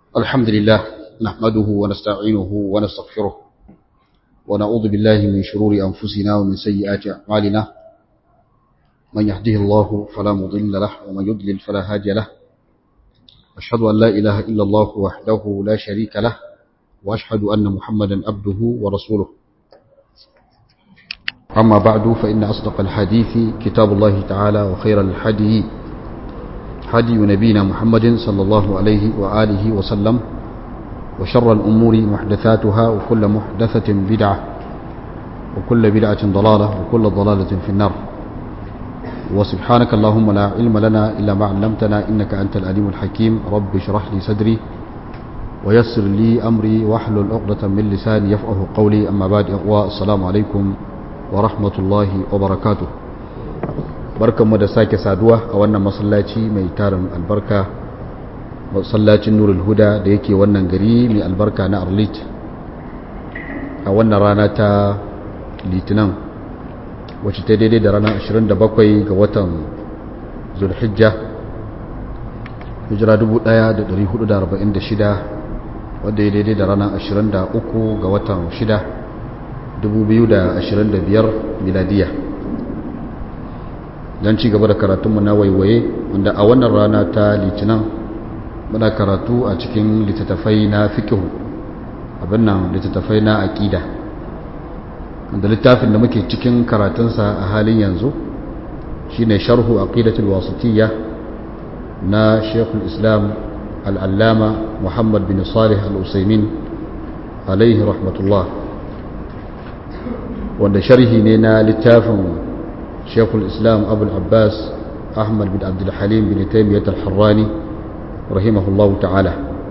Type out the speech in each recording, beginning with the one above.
الحمد لله نحمده ونستعينه ونستغفره ونعوذ بالله من شرور أنفسنا ومن سيئات أعمالنا من يهده الله فلا مضل له ومن يضلل فلا هادي له أشهد أن لا إله إلا الله وحده لا شريك له وأشهد أن محمدا عبده ورسوله أما بعد فإن أصدق الحديث كتاب الله تعالى وخير الحديث هدي نبينا محمد صلى الله عليه وآله وسلم وشر الأمور محدثاتها وكل محدثة بدعة وكل بدعة ضلالة وكل ضلالة في النار وسبحانك اللهم لا علم لنا إلا ما علمتنا إنك أنت الأليم الحكيم رب اشرح لي صدري ويسر لي أمري واحلل عقدة من لساني يفقه قولي أما بعد السلام عليكم ورحمة الله وبركاته barkanmu da sake saduwa a wannan masallaci mai tarin albarka masallacin nurul huda da yake wannan gari mai albarka na arlit a wannan rana ta litinin wacce ta daidai da ranar 27 ga watan zulhijja hijira 1446 wadda ya daidai da ranar 23 ga watan 6 2025 miladiyya don ci gaba da karatunmu na waiwaye wanda a wannan rana ta litinin muna karatu a cikin littattafai na fikihu abin nan littattafai na aƙida wanda littafin da muke cikin karatunsa a halin yanzu shine sharhu aqidatul wasitiyya na shekul islam al'allama muhammad bin salih al'usaimin alaihi rahmatullah wanda sharhi ne na littafin شيخ الإسلام أبو العباس أحمد بن عبد الحليم بن تيمية الحراني رحمه الله تعالى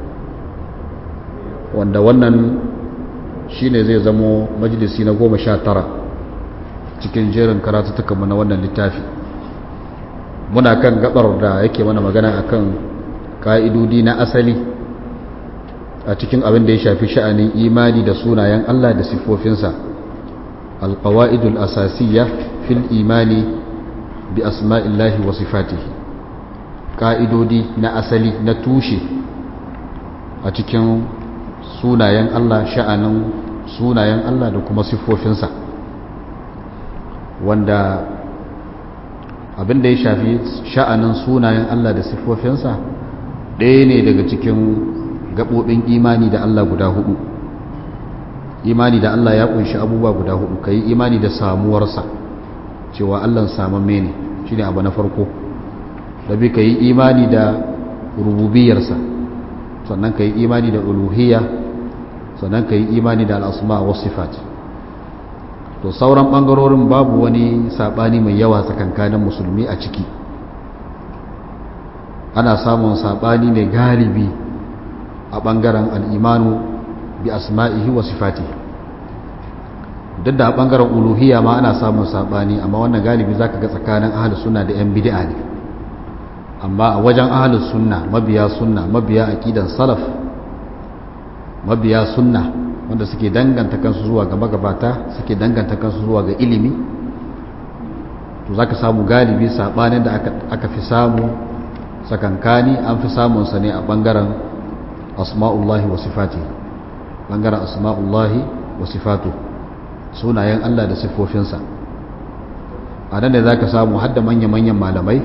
wanda wannan shine zai zamo majalisi na goma sha tara cikin jerin karatuttukanmu na wannan littafi muna kan gabar da yake mana magana akan ka'idodi na asali a cikin abin da ya shafi sha'anin imani da sunayen Allah da siffofinsa alqawaidul asasiyya fil imani bi asma'illahi wa sifatihi ka'idodi na asali na tushe a cikin sunayen Allah sha'anin sunayen Allah da kuma siffofinsa wanda abin da ya shafi sha'anin sunayen Allah da siffofinsa ɗaya ne daga cikin gaɓoɓin imani da Allah guda hudu imani da Allah ya ƙunshi abubuwa guda hudu ka yi imani da samuwarsa cewa Allah samamme ne shi ne abu na farko da bi ka yi imani da rububiyarsa sannan ka yi imani da uluhiyya sannan ka yi imani da al'asma wa sifat to sauran ɓangarorin babu wani saɓani mai yawa tsakankanin musulmi a ciki ana samun saɓani ne galibi a ɓangaren al'imanu bi asma'ihi wa sifatihi duk da a ɓangaren uluhiyya ma ana samun saɓani amma wannan galibi za ka ga tsakanin ahalus sunna da 'yan bid'a ne amma a wajen ahalus sunna mabiya sunna mabiya aƙidan salaf mabiya sunna wanda suke danganta kansu zuwa ga magabata suke danganta kansu zuwa ga ilimi to za ka samu galibi saɓanin da aka fi samu tsakankani an fi samunsa ne a ɓangaren asma'ullahi wa sifati ɓangaren asma'ullahi wa sifatu sunayen Allah da siffofinsa a nan da za ka samu hadda manya-manyan malamai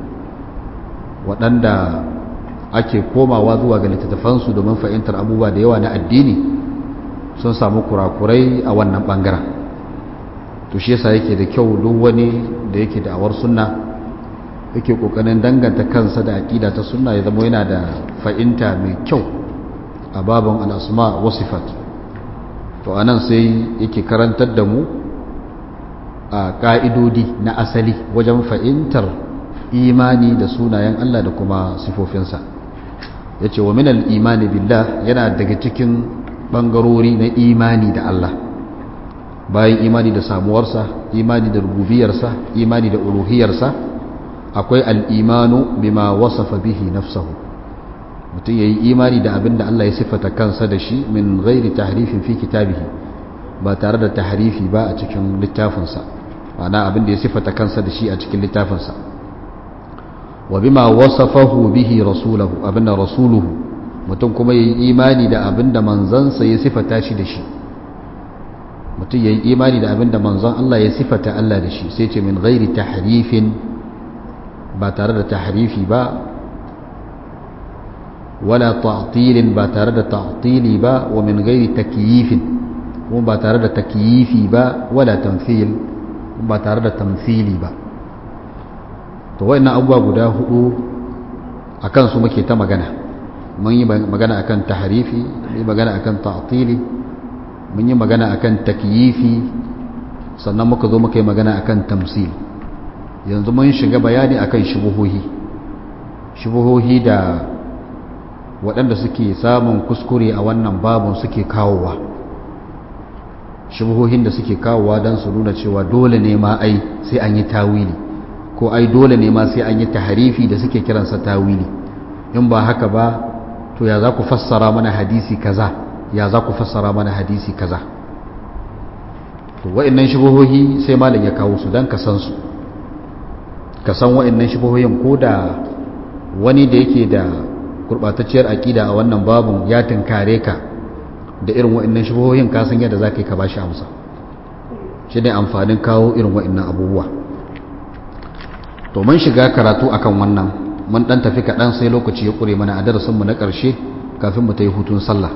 waɗanda ake komawa zuwa ga littattafansu domin fahimtar abubuwa da yawa na addini sun samu kurakurai a wannan ɓangaren to shi yasa yake da kyau duk wani da yake da awar sunna yake ƙoƙarin danganta kansa da aƙida ta sunna ya zama yana da fahimta mai kyau a babin al'asma wasifat to anan sai yake karantar da mu a ƙa'idodi na asali wajen fahimtar imani da sunayen Allah da kuma sifofinsa ya ce wa minal imani billah yana daga cikin ɓangarori na imani da Allah bayan imani da samuwarsa imani da rububiyarsa imani da uluhiyarsa akwai al'imanu bima wasafa bihi nafsahu mutum ya yi imani da abin da Allah ya siffata kansa da shi min gairi tahrifin fi kitabihi ba tare da tahrifi ba a cikin littafinsa ma'ana abin da ya siffata kansa da shi a cikin littafinsa wa bima wasafahu bihi rasulahu abin da rasuluhu mutum kuma ya yi imani da abin da manzansa ya sifata shi da shi mutum ya yi imani da abin da manzon Allah ya sifata Allah da shi sai ce min gairi tahrifin ba tare da tahrifi ba wala ta'tilin ba tare da ta'tili ba wa min gairi takyifin kuma ba tare da takyifi ba wala tamthil ba tare da tamthili ba to wayannan abubuwa guda hudu akan su muke ta magana mun yi magana akan tahrifi mun yi magana akan ta'tili mun yi magana akan takyifi sannan muka zo muka yi magana akan tamsil yanzu mun shiga bayani akan shubuhohi shubuhohi da waɗanda suke samun kuskure a wannan babun suke kawowa shubuhohin da suke kawowa don su nuna cewa dole ne ma ai sai an yi tawili ko ai dole ne ma sai an yi taharifi da suke kiransa tawili in ba haka ba to ya za ku fassara mana hadisi kaza ya za ku fassara mana hadisi kaza to wa'annan shubuhohi sai malam ya kawo su don ka san su ka san wa'annan shubuhohin ko da wani da yake da gurbatacciyar aƙida a wannan babun ya tunkare ka da irin wa'annan shubuhohin ka san yadda za ka yi ka bashi amsa shi ne amfanin kawo irin wa'annan abubuwa to mun shiga karatu akan wannan mun dan tafi kaɗan sai lokaci ya ƙure mana a darasinmu na ƙarshe kafin mu ta yi hutun sallah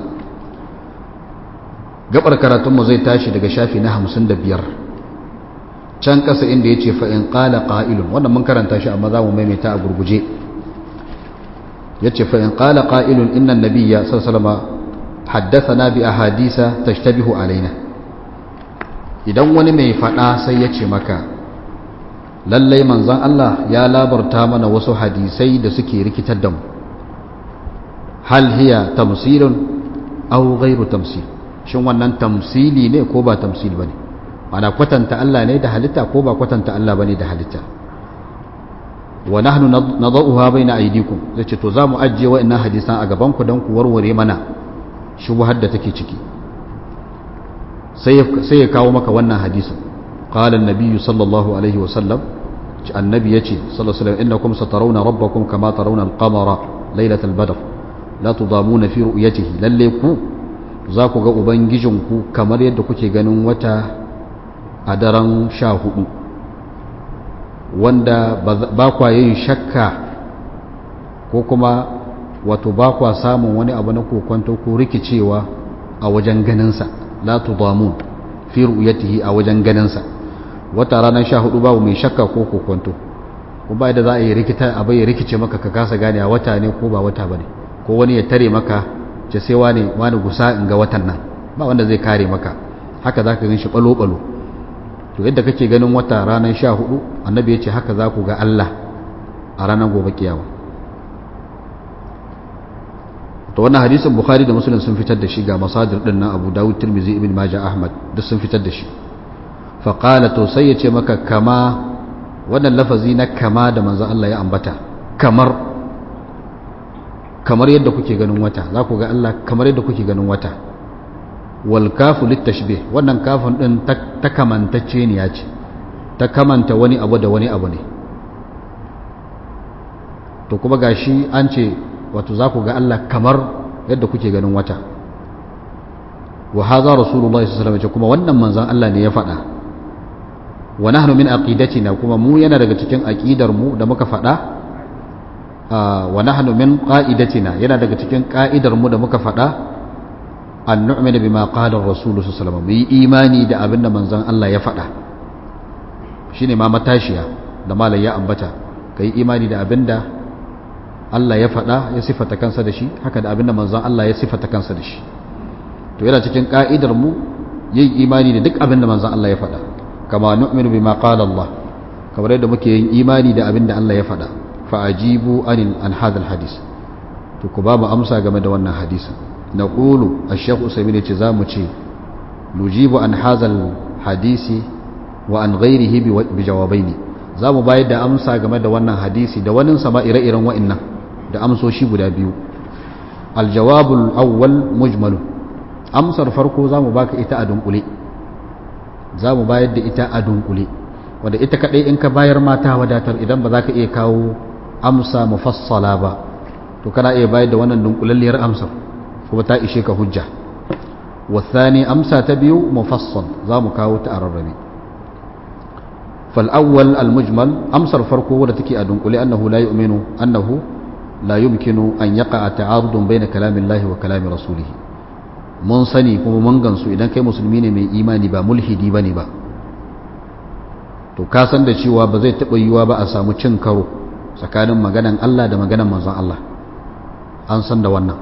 gabar karatunmu zai tashi daga shafi na hamsin da biyar can ƙasa inda ya ce fa'in ƙala ƙa'ilun wannan mun karanta shi amma za mu maimaita a gurguje ya ce fa'in ƙala ƙa'ilun innan nabiya sassalama haddasa bi a hadisa tashtabihu alaina idan wani mai faɗa sai ya ce maka lallai manzan Allah ya labarta mana wasu hadisai da suke rikitar da mu hal hiya tamsilun aw ghairu tamsil shin wannan tamsili ne ko ba tamsil bane ana kwatanta Allah ne da halitta ko ba kwatanta Allah bane da halitta wa nahnu nadauha baina aydikum zace to zamu ajje wa'annan hadisan a gaban ku dan ku warware mana shubhar da take ciki sai sai ya kawo maka wannan hadisin qala an-nabiy sallallahu alaihi wa sallam annabi yace sallallahu alaihi wa sallam innakum satarawna rabbakum kama tarawna al-qamara laylatal badr la tudamuna fi ru'yatihi lalle ku za ku ga ubangijinku kamar yadda kuke ganin wata a daren sha hudu wanda ba kwa yin shakka ko kuma wato ba kwa samun wani abu na kokonto ko rikicewa a wajen ganinsa la tudamun fi ru'yatihi a wajen ganinsa wata ranar sha hudu babu mai shakka ko kokonto ko ba da za a yi rikita abai rikice maka ka kasa gane a wata ne ko ba wata bane ko wani ya tare maka ce sai wani wani gusa in ga watan nan ba wanda zai kare maka haka za ka gan shi balo-balo to yadda kake ganin wata ranar sha hudu annabi ya ce haka za ku ga Allah a ranar gobe kiyawa to wannan hadisin bukhari da muslim sun fitar da shi ga masadir din nan abu dawud tirmizi ibn majah ahmad duk sun fitar da shi fa qala to sai ya ce maka kama wannan lafazi na kama da manzon Allah ya ambata kamar kamar yadda kuke ganin wata za ku ga Allah kamar yadda kuke ganin wata wal kafu litashbih wannan kafin din ta kamantacce ne ya ce ta kamanta wani abu da wani abu ne to kuma gashi an ce wato za ku ga Allah kamar yadda kuke ganin wata wa hadha rasulullahi sallallahu alaihi wasallam kuma wannan manzon Allah ne ya faɗa wa nahnu min aqidatina kuma mu yana daga cikin aqidar mu da muka faɗa wa nahnu min qa'idatina yana daga cikin ka'idar mu da muka faɗa an nu'mina bima qala ar-rasul sallallahu alaihi wasallam mu yi imani da abinda manzon Allah ya faɗa shine ma matashiya da malai ya ambata kai imani da abinda Allah ya faɗa ya sifata kansa da shi haka da abinda manzon Allah ya sifata kansa da shi to yana cikin ka'idar mu yin imani da duk abinda manzon Allah ya faɗa kama nu'minu bima qala Allah kamar yadda muke yin imani da abinda Allah ya faɗa fa'ajibu anin an hadal hadis to ku babu amsa game da wannan hadisi na ƙulu a shekhu usaimin ce za mu ce nujibu an hazal hadisi wa an gairihi bi jawabai ne za mu bayar da amsa game da wannan hadisi da wani sama ire-iren wa'innan da amsoshi guda biyu aljawabul awwal mujmalu amsar farko za mu baka ita a dunkule za mu bayar da ita a dunkule wadda ita kaɗai in ka bayar mata wadatar idan ba za ka iya kawo amsa mufassala ba to kana iya bayar da wannan dunkulalliyar amsar kuma ta ishe ka hujja wasani amsa ta biyu mufassal za mu kawo ta a rarrabe فالأول المجمل أمسر فرقه ولتكي أدنقل أنه لا يؤمن أنه لا يمكن أن يقع تعارض بين كلام الله وكلام رسوله mun sani kuma mun gansu idan kai musulmi ne mai imani ba mulhidi bane ba to ka san da cewa ba zai taɓa yiwuwa ba a samu cin karo tsakanin maganan Allah da maganan manzon Allah an san da wannan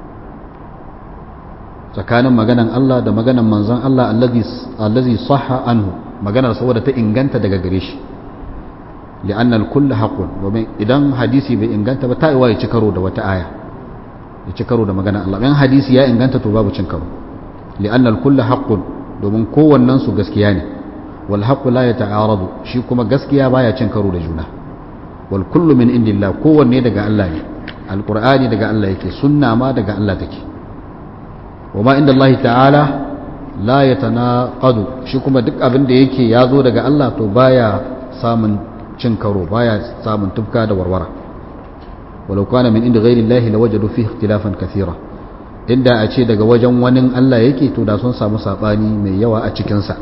tsakanin maganan Allah da maganan manzon Allah allazi sahha anhu maganar saboda ta inganta daga gare shi li'anna al-kull haqqun domin idan hadisi bai inganta ba ta iwa ya ci karo da wata aya ya ci karo da maganar Allah in hadisi ya inganta to babu cin karo li'anna al-kull haqqun domin kowannen su gaskiya ne wal haqqu la yata'aradu shi kuma gaskiya baya cin karo da juna wal kullu min indillah kowanne daga Allah ne alqur'ani daga Allah yake sunna ma daga Allah take wama inda Allah ta'ala la yatanaqadu shi kuma duk abin da yake ya zo daga Allah to baya samun cin karo baya samun tufka da warwara walau kana min inda ghairi Allah lawajadu fihi ikhtilafan kathira inda a ce daga wajen wani Allah yake to da sun samu sabani mai yawa a cikin sa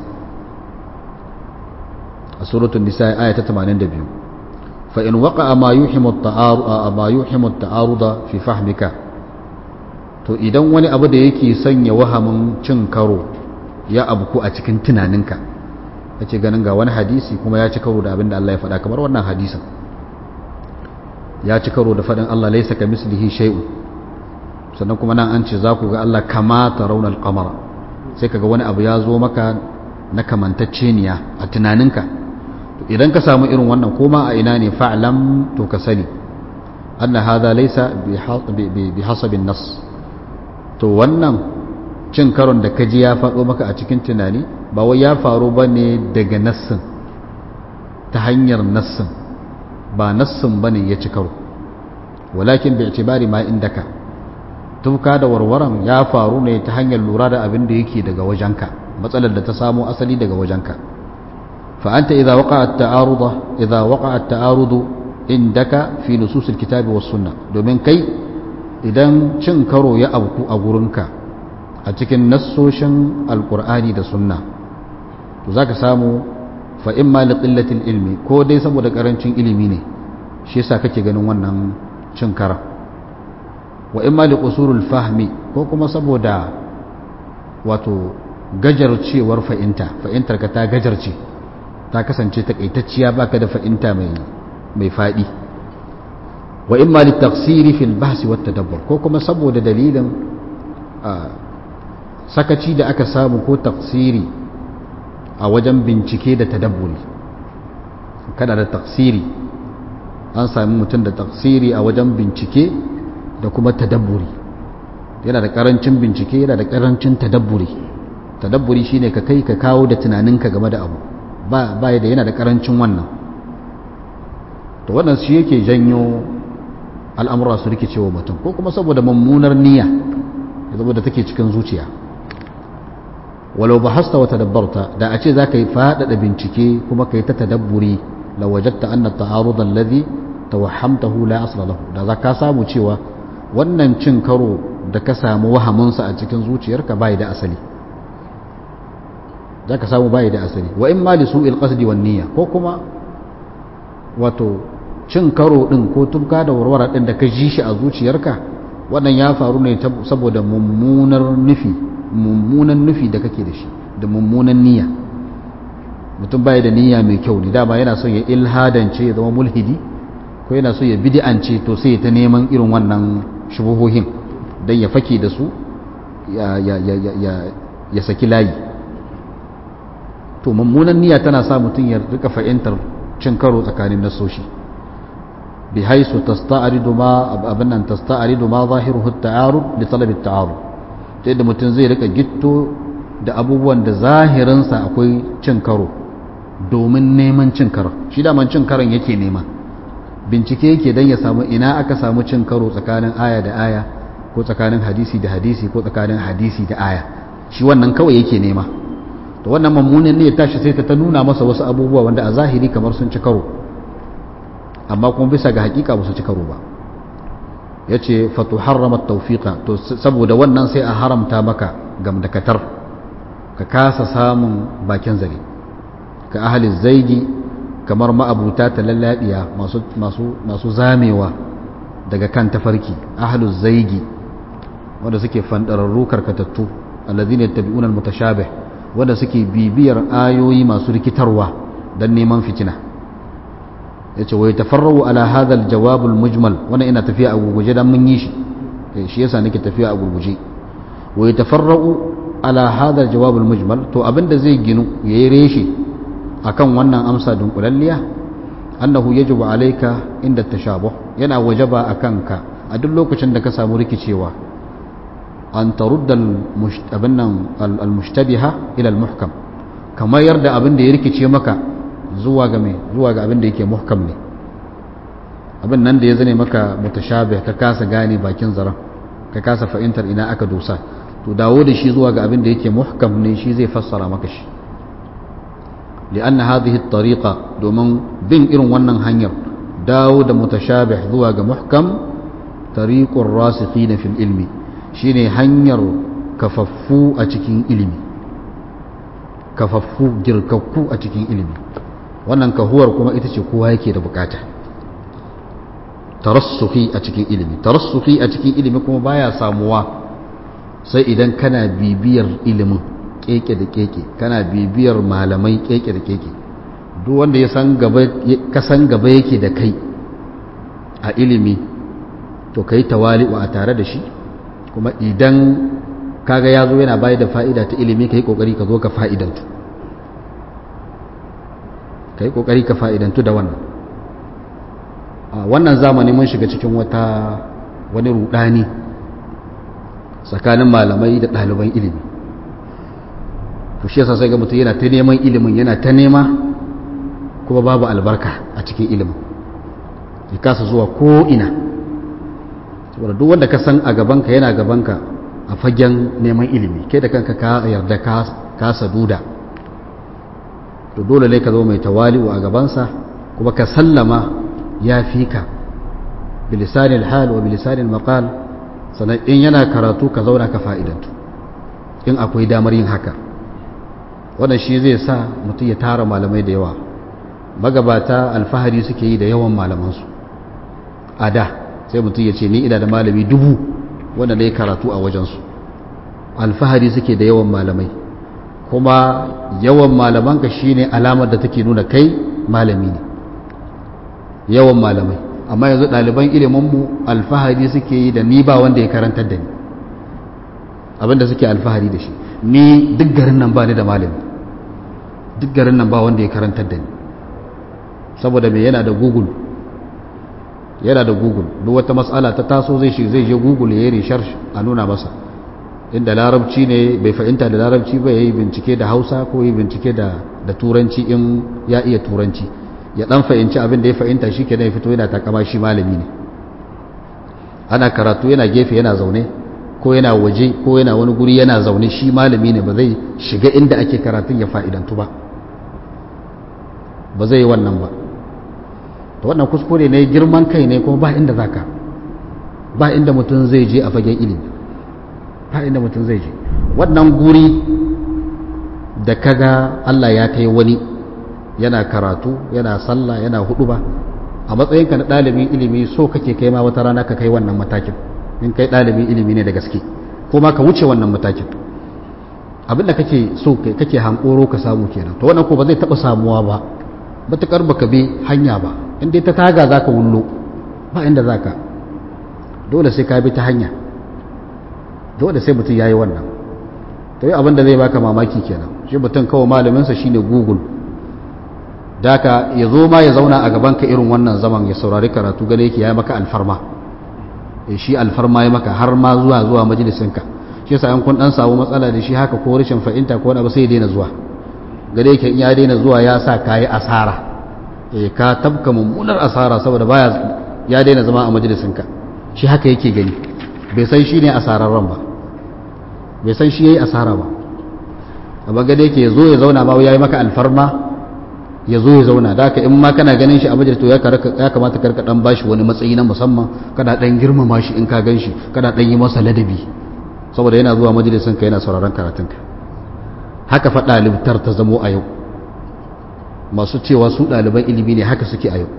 a suratul nisa aya ta 82 fa in waqa'a ma yuhimu at-ta'arud ma yuhimu at-ta'aruda fi fahmika to idan wani abu da yake sanya wahamin cin karo ya abuku a cikin tunaninka kace ganin ga wani hadisi kuma ya ci karo da abin da Allah ya faɗa kamar wannan hadisin ya ci karo da faɗin Allah laysa ka mislihi shay'un sannan kuma nan an ce za ku ga Allah kama tarawna al-qamara sai kaga wani abu ya zo maka na kamantacceniya a tunaninka to idan ka samu irin wannan koma a ina ne fa'lam to ka sani anna hadha laysa bi hasabin nas to wannan cin karon da kaji ya faɗo maka a cikin tunani ba wai ya faru ba ne daga nassin ta hanyar nassin ba nassin ba ne ya ci karo walakin bai itibari ma indaka tufka da warwaran ya faru ne ta hanyar lura da abin da yake daga wajenka matsalar da ta samo asali daga wajenka fa'anta idza waqa'a at-ta'arudu idza waqa'a at-ta'arudu indaka fi nusus al-kitabi was sunnah domin kai idan cin karo ya abku a gurinka a cikin nassoshin alkur'ani da sunna to za ka samu fa'in ma liƙillatin ilmi ko dai saboda ƙarancin ilimi ne shi yasa kake ganin wannan cin kara wa in ma liƙusurul fahmi ko kuma saboda wato gajarcewar fa'inta fa'intar ka ta gajarce ta kasance takaitacciya baka da fa'inta mai faɗi wa in ma littaksiri fil bahsi wata dabbar ko kuma saboda dalilin sakaci da aka samu ko taksiri a wajen bincike da tadabburi kada da taksiri an sami mutum da taksiri a wajen bincike da kuma tadabburi yana da karancin bincike yana da karancin tadabburi tadabburi shine ka kai ka kawo da tunaninka game da abu ba ba da yana da karancin wannan to wannan shi yake janyo al'amura su rikicewa mutum ko kuma saboda mummunar niyya saboda take cikin zuciya walau ba hasta wata dabbarta da a ce za ka yi faɗaɗa bincike kuma ka yi ta tadabburi la wajatta anna ta'arud alladhi tawahhamtahu la asla lahu da za ka samu cewa wannan cin karo da ka samu wahamunsa a cikin zuciyarka bai da asali za ka samu bai da asali wa in ma li su'il qasdi wan niyya ko kuma wato cin karo din ko tubka da warwara din da ka ji shi a zuciyarka wannan ya faru ne saboda mummunar nufi mummunan nufi da kake da shi da mummunan niyya mutum baya da niyya mai kyau ne dama yana son ya ilhadance ya zama mulhidi ko yana so ya bid'ance to sai ta neman irin wannan shubuhohin don ya fake da su ya saki layi to mummunan niyya tana sa mutum ya rika fahimtar cin karo tsakanin nasoshi bi haisu tasta'ridu ma abinnan tasta'ridu ma zahiruhu at-ta'arud li talab at-ta'arud ta yadda mutum zai rika gitto da abubuwan da zahirinsa akwai cin karo domin neman cin karo shi daman cin karon yake nema bincike yake don ya samu ina aka samu cin karo tsakanin aya da aya ko tsakanin hadisi da hadisi ko tsakanin hadisi da aya shi wannan kawai yake nema to wannan mummunan ne ya tashi sai ta nuna masa wasu abubuwa wanda a zahiri kamar sun ci karo amma kuma bisa ga hakika ba su ci karo ba yace fatu harrama tawfiqa to saboda wannan sai a haramta maka gamdakatar ka kasa samun bakin zare ka ahli zaigi kamar ma'abuta ta lalladiya masu masu masu zamewa daga kan tafarki ahli zaigi wanda suke fandararru karkatattu alladhina yattabi'una almutashabih wanda suke bibiyar ayoyi masu rikitarwa dan neman fitina yace wai tafarru ala hadha aljawab almujmal wannan ina tafiya a gurguje dan mun yi shi shi yasa nake tafiya a gurguje wai tafarru ala hadha aljawab almujmal to abinda zai ginu yayi reshe akan wannan amsa dunkulalliya annahu yajibu alayka inda tashabuh yana wajaba akan ka a duk lokacin da ka samu rikicewa an tarudda al-mushtabiha ila al-muhkam kamar yarda abin da ya rikice maka zuwa ga mai zuwa ga abin da yake muhkam ne abin nan da ya zane maka mutashabih ka kasa gane bakin zaran ka kasa fahimtar ina aka dosa to dawo da shi zuwa ga abin da yake muhkam ne shi zai fassara maka shi li'anna hadhihi at-tariqa domin bin irin wannan hanyar dawo da mutashabih zuwa ga muhkam tariqur rasikhina fil ilmi shine hanyar kafaffu a cikin ilimi kafaffu girkakku a cikin ilimi wannan kahuwar kuma ita ce kowa yake da bukata tarassuhi a cikin ilimi tarassuhi a cikin ilimi kuma baya samuwa sai idan kana bibiyar ilimin keke da keke kana bibiyar malamai keke da keke duk wanda ya san gaba ka san gaba yake da kai a ilimi to kai tawali'u a tare da shi kuma idan kaga ya zo yana bayar da fa'ida ta ilimi ka yi ƙoƙari ka zo ka fa'idantu ka yi ƙoƙari ka fa'idantu da wannan a wannan zamani mun shiga cikin wata wani rudani tsakanin malamai da ɗaliban ilimi to shi yasa sai ga mutum yana ta neman ilimin yana ta nema kuma babu albarka a cikin ilimin ya kasa zuwa ko'ina saboda duk wanda ka san a gabanka yana gabanka a fagen neman ilimi kai da kanka ka yarda ka saduda to dole ne ka zo mai tawali'u a gabansa kuma ka sallama ya fi ka bilisanin hal wa bilisanin maqal sannan in yana karatu ka zauna ka fa'idantu in akwai damar yin haka wannan shi zai sa mutum ya tara malamai da yawa magabata alfahari suke yi da yawan malamansu a da sai mutum ya ce ni ina da malami dubu wanda na yi karatu a wajensu alfahari suke da yawan malamai kuma yawan malamanka shine alamar da take nuna kai malami ne yawan malamai amma yanzu ɗaliban iliminmu alfahari suke yi da ni ba wanda ya karantar da ni abinda suke alfahari da shi ni duk garin nan ba ni da malami duk garin nan ba wanda ya karantar da ni saboda mai yana da google yana da google duk wata matsala ta taso zai shi zai je google ya yi research a nuna masa inda larabci ne bai fahimta da larabci ba ya yi bincike da hausa ko yi bincike da turanci in ya iya turanci ya dan fahimci abin da ya fahimta shi ke ya fito yana takama shi malami ne ana karatu yana gefe yana zaune ko yana waje ko yana wani guri yana zaune shi malami ne ba zai shiga inda ake karatun ya fa'idantu ba ba zai yi wannan ba to wannan kuskure ne girman kai ne kuma ba inda zaka ba inda mutum zai je a fagen ilimi ba inda mutum zai je wannan guri da kaga Allah ya kai wani yana karatu yana sallah yana hudu ba a matsayinka na ɗalibin ilimi so kake kai ma wata rana ka kai wannan matakin in kai ɗalibin ilimi ne da gaske ko ma ka wuce wannan matakin abinda kake so kake hankoro ka samu kenan to wannan ko ba zai taɓa samuwa ba matuƙar baka bi hanya ba in dai ta taga za ka wullo ba inda za ka dole sai ka bi ta hanya dole sai mutum ya yi wannan to yi abinda zai baka mamaki kenan shi mutum kawai malaminsa shine google daka ya zo ma ya zauna a gaban ka irin wannan zaman ya saurari karatu gane yake ya maka alfarma ya shi alfarma ya maka har ma zuwa zuwa majalisinka shi yasa an kun dan samu matsala da shi haka ko rashin fahimta ko wani abu sai ya daina zuwa gane yake in ya daina zuwa ya sa kayi asara eh ka tabka mummunar asara saboda baya ya daina zama a majalisinka shi haka yake gani bai san shi ne asararren ba bai san shi yayi asara ba amma gane yake zo ya zauna ma yayi maka alfarma ya zo ya zauna da haka in ma kana ganin shi a majalis to ya kamata karka dan bashi wani matsayi na musamman kana dan girmama shi in ka gan shi kana dan yi masa ladabi saboda yana zuwa majalisin ka yana sauraron karatun ka haka fa ɗalibtar ta zamo a yau masu cewa su ɗaliban ilimi ne haka suke a yau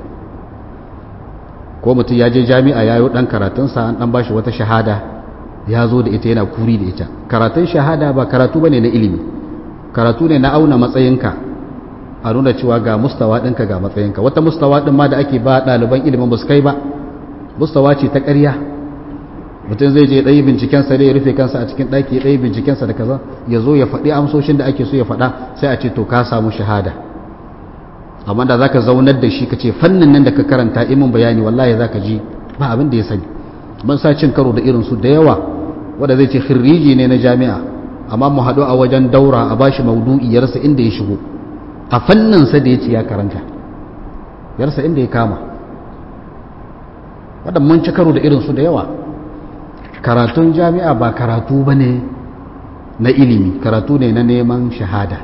ko mutum ya je jami'a ya yi ɗan karatunsa an ɗan bashi wata shahada ya zo da ita yana kuri da ita karatun shahada ba karatu ba ne na ilimi karatu ne na auna matsayinka a nuna cewa ga mustawa ɗinka ga matsayinka wata mustawa ɗin ma da ake ba ɗaliban ilimin ba su kai ba mustawa ce ta ƙarya mutum zai je ɗaya bincikensa da ya rufe kansa a cikin ɗaki ɗaya bincikensa da kaza ya zo ya faɗi amsoshin da ake so ya faɗa sai a ce to ka samu shahada amma da zaka zaunar da shi ka ce fannin nan da ka karanta imin bayani wallahi zaka ji ba abin da ya sani ban sa cin karo da irin su da yawa wanda zai ce khiriji ne na jami'a amma mu haɗu a wajen daura a bashi maudu'i ya rasa inda ya shigo a fannin sa da ya ce ya karanta ya rasa inda ya kama wadda mun ci karo da irin su da yawa karatun jami'a ba karatu bane na ilimi karatu ne na neman shahada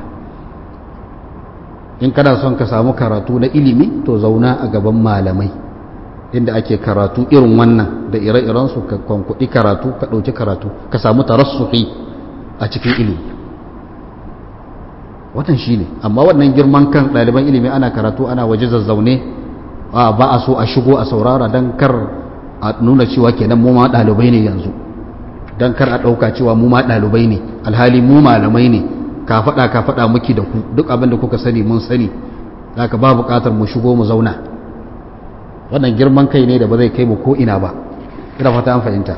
in kana son ka samu karatu na ilimi to zauna a gaban malamai inda ake karatu irin wannan da ire-irensu ka kwankudi karatu ka ɗauki karatu ka samu tarassuhi a cikin ilimi watan shi ne amma wannan girman kan ɗaliban ilimi ana karatu ana waje zazzaune ba a so a shigo a saurara don kar a nuna cewa kenan mu ma ɗalibai ne yanzu don kar a ɗauka cewa mu ma ɗalibai ne alhali mu malamai ne ka faɗa ka faɗa muki da ku duk abin da kuka sani mun sani ka ba buƙatar mu shigo mu zauna wannan girman kai ne da ba zai kai mu ko ina ba ina fata an fahimta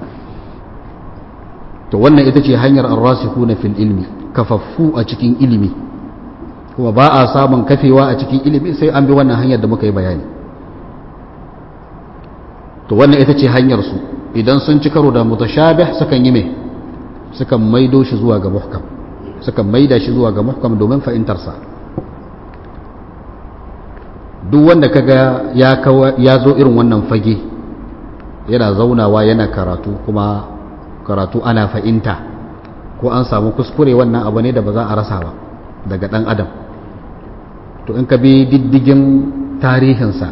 to wannan ita ce hanyar arrasikuna fil ilmi kafaffu a cikin ilimi kuma ba a samun kafewa a cikin ilimi sai an bi wannan hanyar da muka yi bayani to wannan ita ce hanyar su idan sun ci karo da mutashabih sukan yi me sukan maido shi zuwa ga muhkam suka maida shi zuwa ga muhkam domin fahimtarsa duk wanda kaga ya ya zo irin wannan fage yana zaunawa yana karatu kuma karatu ana fahimta ko an samu kuskure wannan abu ne da ba za a rasa ba daga dan adam to in ka bi diddigin tarihinsa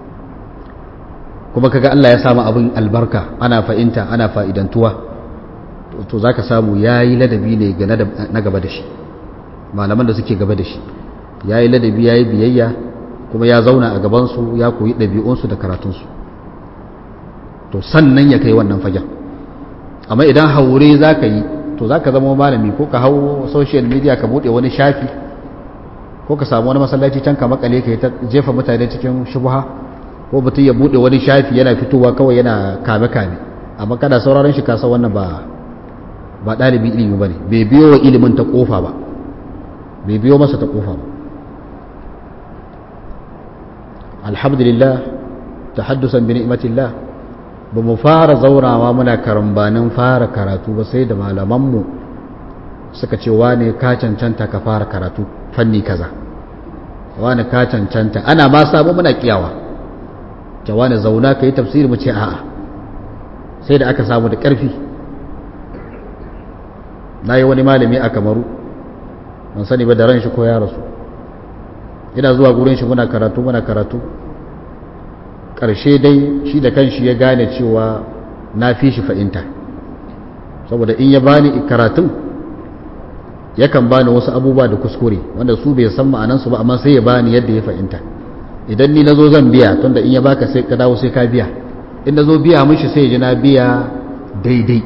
kuma kaga Allah ya samu abin albarka ana fahimta ana fa'idantuwa to za ka samu ya yi ladabi ne na gaba da shi malaman da suke gaba da shi ya yi ladabi ya yi biyayya kuma ya zauna a gabansu ya koyi ɗabi'unsu da karatunsu to sannan ya kai wannan fagen amma idan haure za ka yi to za ka zama malami ko ka hau social media ka buɗe wani shafi ko ka samu wani masallaci can ka makale ka yi ta jefa mutane cikin shubuha ko mutum ya buɗe wani shafi yana fitowa kawai yana kame-kame amma kada sauraron shi kasa wannan ba ba ɗalibin ilimi ba ne bai biyo wa ilimin ta ƙofa ba bai biyo masa ta ƙofa ba alhamdulillah ta haddusan bi ni'matillah ba mu fara zaurawa muna karambanin fara karatu ba sai da malamanmu suka ce wane ka cancanta ka fara karatu fanni kaza wane ka cancanta ana ma samu muna kiyawa ta wane zauna ka yi tafsiri mu ce a'a sai da aka samu da ƙarfi na yi wani malami a kamaru ban sani ba da ran shi ko ya rasu ina zuwa gurin shi muna karatu muna karatu ƙarshe dai shi da kanshi ya gane cewa na fi shi fa'inta saboda in ya bani karatun yakan bani wasu abubuwa da kuskure wanda su bai san ma'anansu ba amma sai ya bani yadda ya fahimta idan ni na zo zan biya tunda in ya baka sai ka dawo sai ka biya in na zo biya mishi sai ya ji na biya daidai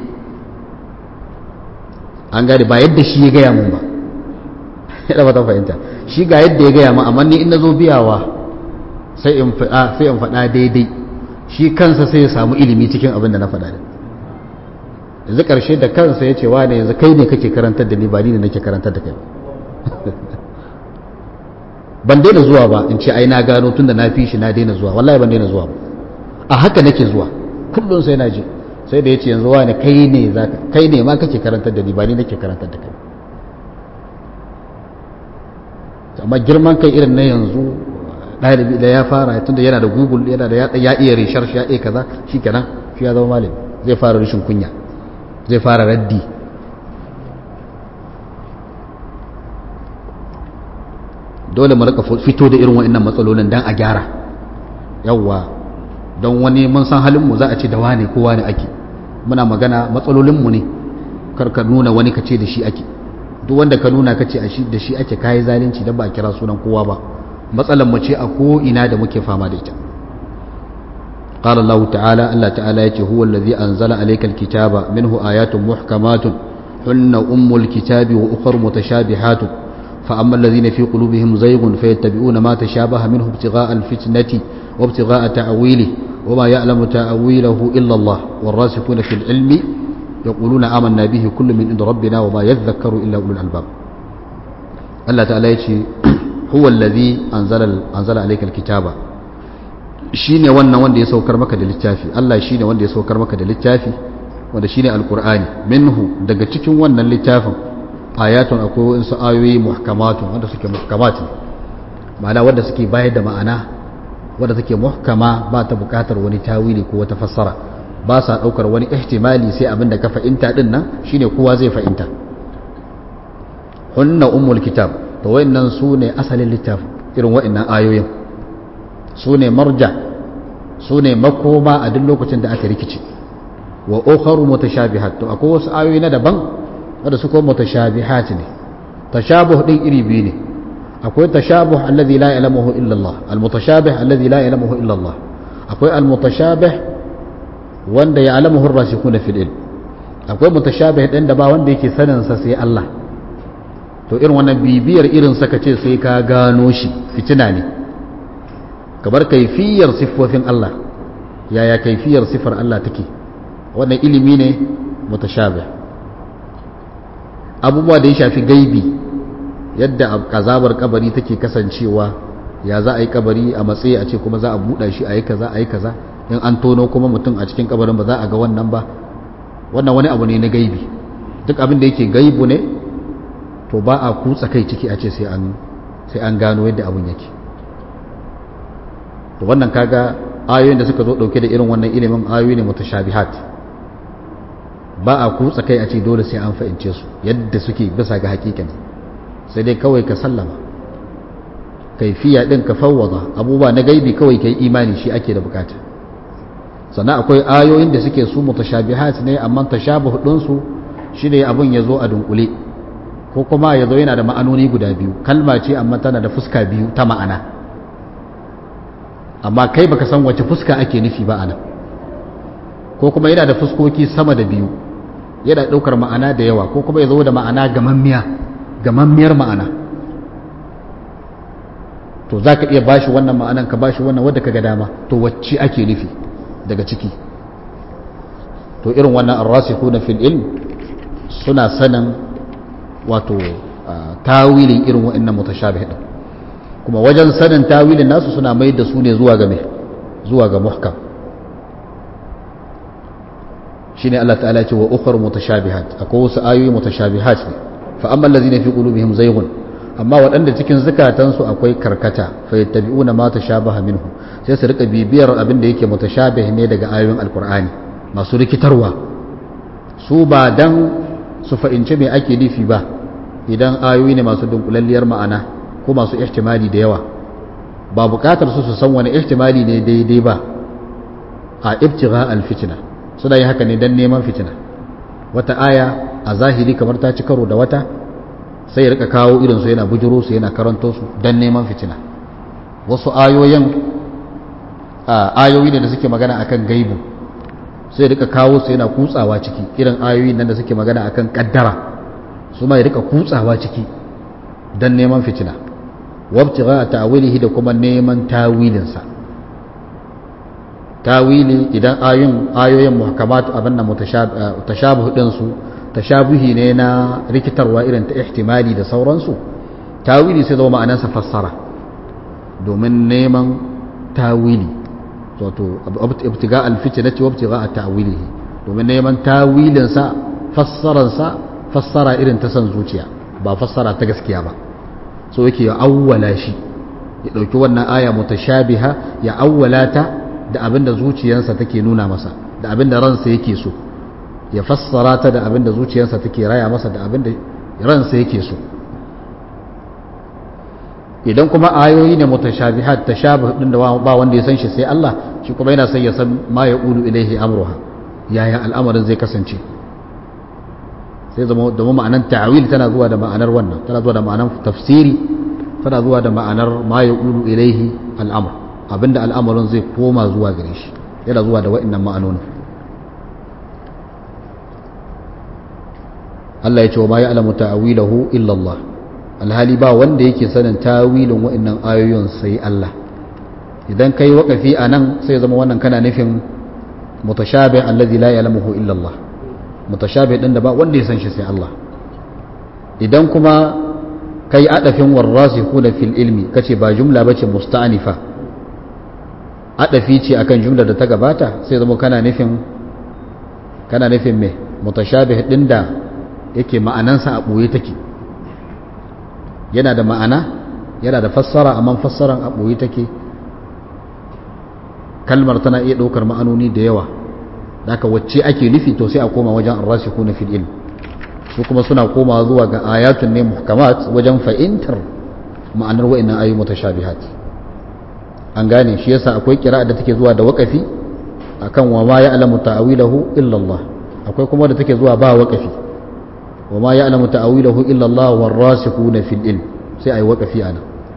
an gane ba yadda shi ya gaya mun ba yadda ba ta fahimta shi ga yadda ya gaya mun amma ni in na zo biyawa sai in faɗa daidai shi kansa sai ya samu ilimi cikin abin da na faɗa yanzu ƙarshe da kansa ya ce wa ne yanzu kai ne kake karantar da ni ba ni ne nake karantar da kai ban daina zuwa ba in ce ai na gano tun da na fi shi na daina zuwa wallahi ban daina zuwa ba a haka nake zuwa kullum sai na je sai da ya ce yanzu wa ne kai ne za kai ne ma kake karantar da ni ba ni nake karantar da kai amma girman kai irin na yanzu ɗalibi da ya fara tunda yana da google yana da ya iya research ya iya kaza shi kenan shi ya zama malami zai fara rashin kunya zai fara raddi dole mu rika fito da irin wa'annan matsalolin dan a gyara yawwa don wani mun san halin mu za a ce da wane ko wane ake muna magana matsalolin mu ne karka nuna wani kace da shi ake duk wanda ka nuna kace a shi da shi ake kai zalunci dan ba a kira sunan kowa ba matsalan mu ce a ko ina da muke fama da ita قال الله تعالى الله تعالى يتي هو الذي أنزل عليك الكتاب منه آيات محكمات هن أم الكتاب وأخر متشابهات فأما الذين في قلوبهم زيغ فيتبعون ما تشابه منه ابتغاء الفتنة وابتغاء تأويله وما يعلم تأويله إلا الله والراسخون في العلم يقولون آمنا به كل من عند ربنا وما يذكر إلا أولو الألباب الله تعالى يتي هو الذي أنزل, أنزل عليك الكتاب shine wannan wanda ya saukar maka da littafi Allah shine wanda ya saukar maka da littafi wanda shine alqur'ani minhu daga cikin wannan littafin ayatun akwai wasu ayoyi muhkamatun wanda suke muhkamat ma'ana wanda suke bayar da ma'ana wanda suke muhkama ba ta bukatar wani tawili ko wata fassara ba sa daukar wani ihtimali sai abin da ka fahimta din nan shine kowa zai fahimta hunna ummul kitab to wayannan su ne asalin littafin irin wayannan ayoyin su ne marja su ne makoma a duk lokacin da aka rikice wa ukharu mutashabihat to akwai wasu ayoyi na daban wanda su kuma mutashabihat ne tashabuh din iri biyu ne akwai tashabuh alladhi la ya'lamuhu illa Allah almutashabih alladhi la ya'lamuhu illa Allah akwai almutashabih wanda ya'lamuhu ar-rasikhuna fil ilm akwai mutashabih din da ba wanda yake sanin sa sai Allah to irin wannan bibiyar irin saka ce sai ka gano shi fitina ne kamar kaifiyar siffofin Allah yaya kaifiyar siffar Allah take wannan ilimi ne mutashabih abubuwa da ya shafi gaibi yadda azabar kabari take kasancewa ya za a yi kabari a matsayi a ce kuma za a buɗa shi a yi kaza a yi kaza in an tono kuma mutum a cikin kabarin ba za a ga wannan ba wannan wani abu ne na gaibi duk abin da yake gaibu ne to ba a kutsa kai ciki a ce sai an gano yadda abin yake to wannan kaga ayoyin da suka zo dauke da irin wannan ilimin ayoyi ne mutashabihat ba a kutsa kai a ce dole sai an fahimce su yadda suke bisa ga hakikan sai dai kawai ka sallama kaifiya din ka fawwada abubuwa na gaibi kawai kai imani shi ake da bukata sannan akwai ayoyin da suke su mutashabihat ne amma tashabuh din su shine abun ya zo a dunkule ko kuma ya zo yana da ma'anoni guda biyu kalma ce amma tana da fuska biyu ta ma'ana amma kai baka san wace fuska ake nufi ba anan ko kuma yana da fuskoki sama da biyu yana daukar ma'ana da yawa ko kuma ya zo da ma'ana gamammiya gamammiyar ma'ana to za ka iya bashi wannan ma'anan ka bashi wannan wadda ka ga dama to wacce ake nufi daga ciki to irin wannan arrasikhuna fil ilm suna sanin wato tawilin irin wa'annan mutashabih din kuma wajen sanin tawilin nasu suna mai da su ne zuwa ga zuwa ga muhkam shine Allah ta'ala ce wa ukhra mutashabihat akwai wasu ayoyi mutashabihat ne fa amma allazina fi qulubihim zayghun amma waɗanda cikin zukatansu akwai karkata fa yattabi'una ma tashabaha minhu sai su rika bibiyar abin da yake mutashabih ne daga ayoyin alqur'ani masu rikitarwa su ba dan su fahimci me ake nufi ba idan ayoyi ne masu dunkulalliyar ma'ana ko masu ihtimali da yawa ba bukatar su su san wani ihtimali ne daidai ba a ibtigha alfitna suna yi haka ne dan neman fitina wata aya a zahiri kamar ta ci karo da wata sai ya rika kawo irin su yana bujuro su yana karanto su dan neman fitina wasu ayoyin ayoyi ne da suke magana akan gaibu sai ya rika kawo su yana kutsawa ciki irin ayoyi nan da suke magana akan kaddara su ma ya rika kutsawa ciki dan neman fitina wabtigha ta'wilihi da kuma neman tawilinsa tawili idan ayoyin ayoyin muhkamat abin nan mutashabihu din su tashabuhi ne na rikitarwa irin ta ihtimali da sauransu tawili sai zama ma'anarsa fassara domin neman tawili wato ibtiga alfitnati wa ibtiga ta'wilihi domin neman tawilin sa fassaran sa fassara irin ta san zuciya ba fassara ta gaskiya ba so yake ya awwala shi ya dauki wannan aya mutashabiha ya awwala ta da abinda zuciyarsa take nuna masa da abinda ransa yake so ya fassara ta da abin da zuciyarsa take raya masa da abin da ransa yake so idan kuma ayoyi ne mutashabihat tashabih din da ba wanda ya san shi sai Allah shi kuma yana son ya san ma ya ulu ilaihi amruha yaya al'amarin zai kasance sai zama domin ma'anar ta'awil tana zuwa da ma'anar wannan tana zuwa da ma'anar tafsiri tana zuwa da ma'anar ma ya ulu ilaihi al'amr abinda al'amarin zai koma zuwa gare shi yana zuwa da wa'annan ma'anonin Allah ya ce wa ma ya'lamu ta'awilahu illa Allah alhali ba wanda yake sanin tawilin wa'annan ayoyin sai Allah idan kai waqafi anan sai zama wannan kana nufin mutashabih alladhi la ya'lamuhu illa Allah mutashabih din da ba wanda ya san shi sai Allah idan kuma kai adafin warasikhuna fil ilmi kace ba jumla bace musta'anifa adafi ce akan jumla da ta gabata sai zama kana nufin kana nufin me mutashabih din da yake ma'anansa a ɓoye take yana da ma'ana yana da fassara amma fassaran a ɓoye take kalmar tana iya ɗaukar ma'anoni da yawa daga wacce ake nufi to sai a koma wajen arrasiku na fil ilm su kuma suna koma zuwa ga ayatun ne muhkamat wajen fahimtar ma'anar wa'annan ayu mutashabihat an gane shi yasa akwai kira'a da take zuwa da waqafi akan wa ma ya'lamu ta'wilahu illa Allah akwai kuma da take zuwa ba waqafi wa ma ya'lamu ta'wilahu illa Allah warasikhuna fil ilm sai ai waqafi ana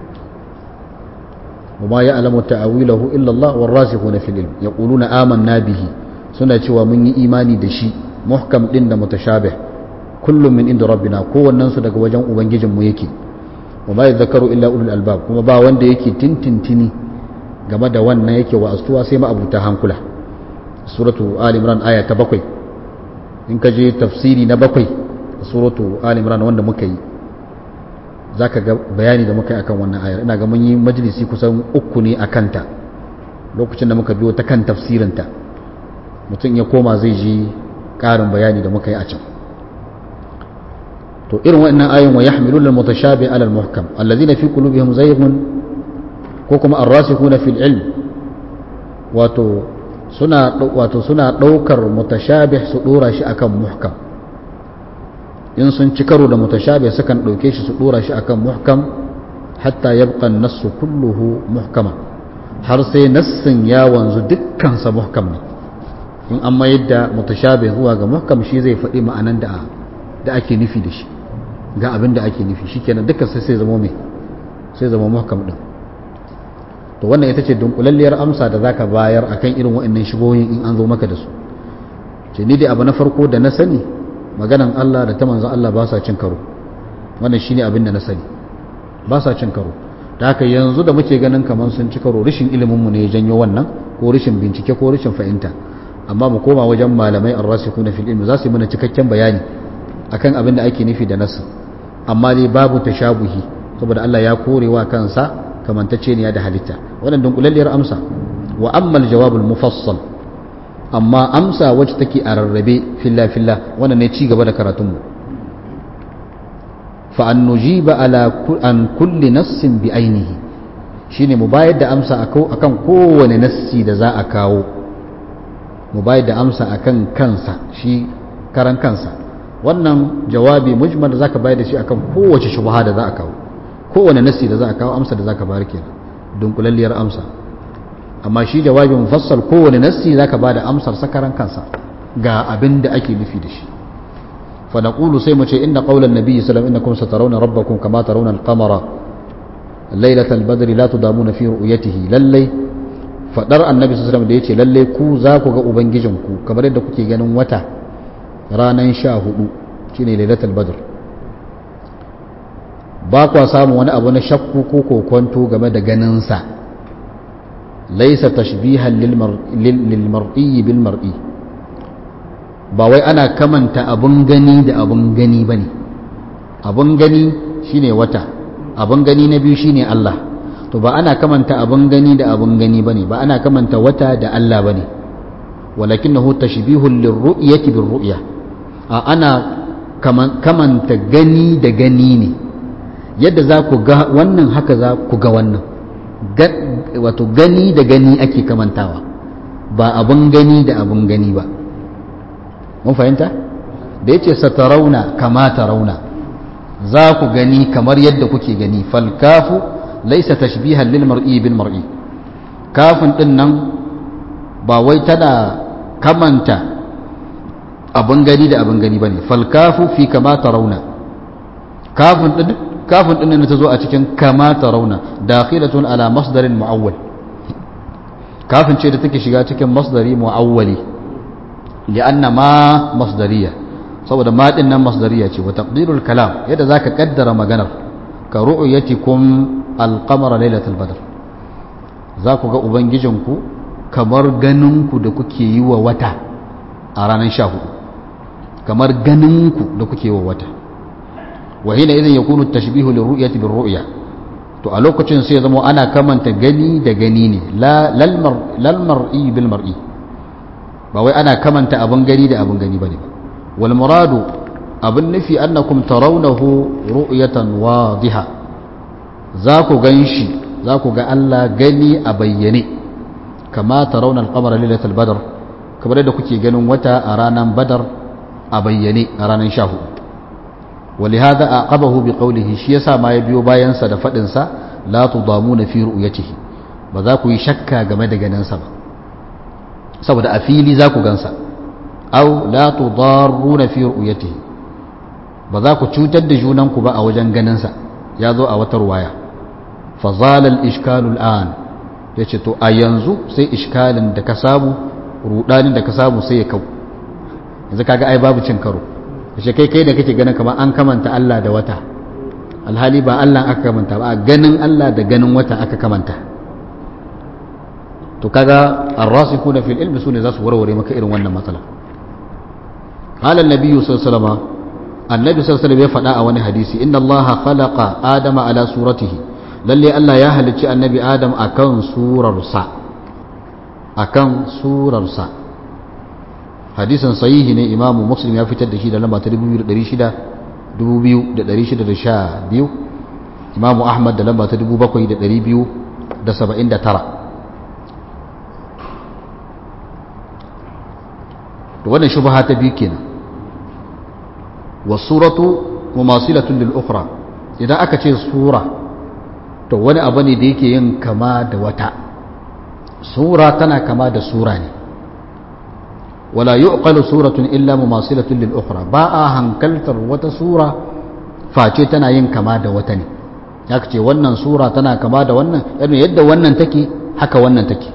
wa ma ya'lamu ta'wilahu illa Allah warasikhuna fil ilm yaquluna amanna bihi suna cewa mun yi imani da shi muhkam din da mutashabih kullum min inda rabbina kowannen su daga wajen ubangijinmu yake wa ma yadhakkaru illa ulul albab kuma ba wanda yake tintintini game da wannan yake wa astuwa sai ma abuta hankula suratu ali imran aya ta bakwai in ka je tafsiri na bakwai suratu ali imran wanda muka yi zaka ga bayani da muka yi akan wannan ayar ina ga mun yi majalisi kusan uku ne a kanta lokacin da muka biyo ta kan tafsirinta mutum ya koma zai ji ƙarin bayani da muka yi a can to irin waɗannan ayoyin wa yahmiluna al-mutashabi ala al-muhkam alladhina fi qulubihim zayghun ko kuma ar-rasikhuna fil ilm wato suna wato suna daukar mutashabih su dora shi akan muhkam in sun ci karo da mutashabih sukan dauke shi su dora shi akan muhkam hatta yabqa an-nassu kulluhu muhkama har sai nassin ya wanzu dukkan sa muhkam ne in an mayar da mutashabih zuwa ga muhkam shi zai faɗi ma'anan da da ake nufi da shi ga abin da ake nufi shikenan dukkan sai sai zama mai sai zama muhkam din to wannan ita ce dunkulalliyar amsa da zaka bayar akan irin waɗannan shigoyin in an zo maka da su ce ni dai abu na farko da na sani maganan Allah da ta manzon Allah ba sa cin karo wannan shine abin da na sani ba sa cin karo da haka yanzu da muke ganin kamar sun ci karo rashin ilimin mu ne ya janyo wannan ko rashin bincike ko rashin fahimta amma mu koma wajen malamai ar-rasikuna fil ilmi za su yi mana cikakken bayani akan abin da ake nufi da nasu amma dai babu tashabuhi saboda Allah ya korewa kansa kamantacce ne da halitta wannan dunkulalliyar amsa wa amma aljawabul mufassal amma amsa wacce take a rarrabe filla filla wannan ne ci gaba da karatun mu fa an nujiba ala an kulli nassin bi ainihi shine mu bayar da amsa akan kowane nassi da za a kawo mu bayar da amsa akan kansa shi karan kansa wannan jawabi mujmal da zaka bayar da shi akan kowace shubha da za a kawo kowane nasi da za a kawo amsa da zaka bayar kenan dunkulalliyar amsa amma shi jawabi mufassal kowane nasi zaka bada amsar sakaran kansa ga abin da ake nufi da shi fa naqulu sai mu ce inna qawlan nabiyyi sallallahu alaihi wasallam innakum satarawna rabbakum kama tarawna al-qamara laylatal badri la tudamuna fi ru'yatihi lallai fadar annabi sallallahu alaihi wasallam da yace lalle ku za ku ga ubangijinku kamar yadda kuke ganin wata ranan sha hudu shine lailatul badr ba kwa samun wani abu na shakku ko kokonto game da ganinsa laisa tashbihan lil mar'i bil mar'i ba wai ana kamanta abun gani da abun gani bane abun gani shine wata abun gani na biyu shine Allah to ba ana kamanta abun gani da abun gani bane ba ana kamanta wata da Allah bane walakinahu tashbihun lirru'yati birru'ya a ana kamanta gani da gani ne yadda za ku ga wannan haka za ku ga wannan wato gani da gani ake kamantawa ba abun gani da abun gani ba mun fahimta da ya ce satarauna kama tarauna za ku gani kamar yadda kuke gani falkafu laysa tashbihan lil mar'i bil mar'i kafin din nan ba wai tana kamanta abin gani da abin gani bane fal kafu fi kama tarawna kafin din kafin din nan ta zo a cikin kama tarawna dakhilatun ala masdarin muawwal kafin ce da take shiga cikin masdari muawwali li'anna ma masdariya saboda ma din nan masdariya ce wa taqdirul kalam yadda zaka kaddara maganar ka ru'yatikum al-qamara lailatul badr za ku ga ubangijinku kamar ganinku da kuke yi wa wata a ranar sha hudu kamar ganinku da kuke yi wa wata wa hina idan yakunu tashbihu lirru'yati birru'ya to a lokacin sai zama ana kamanta gani da gani ne lal mar'i bil mar'i ba wai ana kamanta abin gani da abin gani bane ba wal muradu abin nufi annakum tarawnahu ru'yatan wadiha za ku ganshi za ku ga Allah gani a bayyane kama tarawna al-qamara lailatul badr kamar yadda kuke ganin wata a ranar badar a bayyane a ranar 14 ولهذا أعقبه بقوله شي يسا ما يبيو باين سا da fadin sa la tudamuna fi ru'yatihi ba za ku yi shakka game da ganin sa ba saboda a fili za ku gansa aw la tudarruna fi ru'yatihi ba za ku cutar da junan ku ba a wajen ganin sa ya zo a wata ruwaya fa zala al ishkalu al an yace to a yanzu sai iskalin da ka samu rudanin da ka samu sai ya kau yanzu kaga ai babu cin karo shi kai kai da kake ganin kamar an kamanta Allah da wata alhali ba Allah aka kamanta ba ganin Allah da ganin wata aka kamanta to kaga ar-rasikuna fil ilmi sune za su warware maka irin wannan matsala qala an-nabi sallallahu alaihi wasallam annabi sallallahu alaihi wasallam ya faɗa a wani hadisi inna Allah khalaqa adama ala suratihi lalle Allah ya halicci annabi adam akan surarsa akan surarsa hadisin sahihi ne imamu muslim ya fitar da shi da lamba ta 2600 imamu ahmad da lamba ta 7279 to wannan shubha ta biyu kenan wasuratu mumasilatun lil ukhra idan aka ce sura to wani abu ne da yake yin kama da wata sura tana kama da sura ne ولا يعقل سورة إلا مماثلة للأخرى باء هنكلتر وتسورة فاتتنا ين كما دا وتني يكتي ونن سورة تنا كما دا ونن يعني يد ونن تكي حكا ونن تكي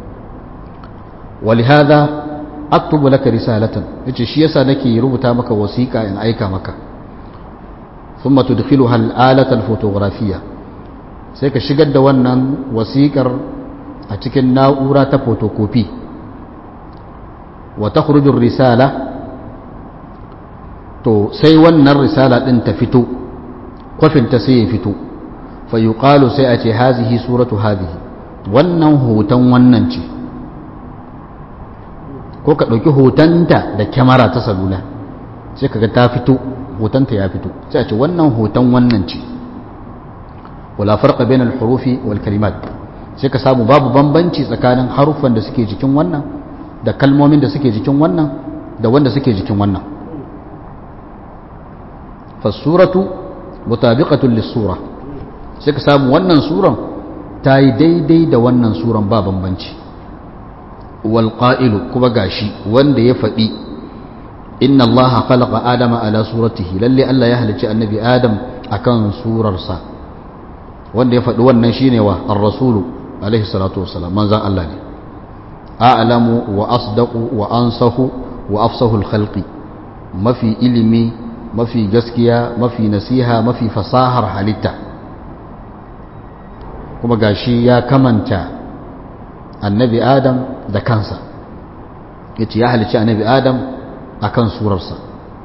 ولهذا أكتب لك رسالة يتي شيسا نكي ربطا مك وسيكا إن أيكا مك ثم تدخلها الآلة الفوتوغرافية سيكا شقد ونن وسيكر أتكن ناورة فوتوكوبي wa ta risala to sai wannan risala ɗin ta fito kwafinta sai ya fito fa yuqalu sai a ce hazihi suratu hazihi wannan hoton wannan ce ko ka ɗauki hotonta da kyamara ta salula sai kaga ta fito hotonta ya fito sai a ce wannan hoton wannan ce wala farqa bainal hurufi wal kalimat sai ka samu babu bambanci tsakanin haruffan da suke jikin wannan da kalmomin da suke jikin wannan da wanda suke jikin wannan fasuratu mutabiqatun lis-sura sai ka samu wannan suran ta yi daidai da wannan suran ba bambanci wal qa'ilu kuma gashi wanda ya faɗi inna allaha khalaqa adama ala suratihi lalle Allah ya halicci annabi adam akan surarsa wanda ya faɗi wannan shine wa ar-rasulu alaihi salatu wassalam manzon Allah ne a'lamu wa asdaqu wa ansahu wa afsahu al-khalqi mafi ilimi mafi gaskiya mafi nasiha mafi fasahar halitta kuma gashi ya kamanta annabi adam da kansa yace ya halicci annabi adam akan surarsa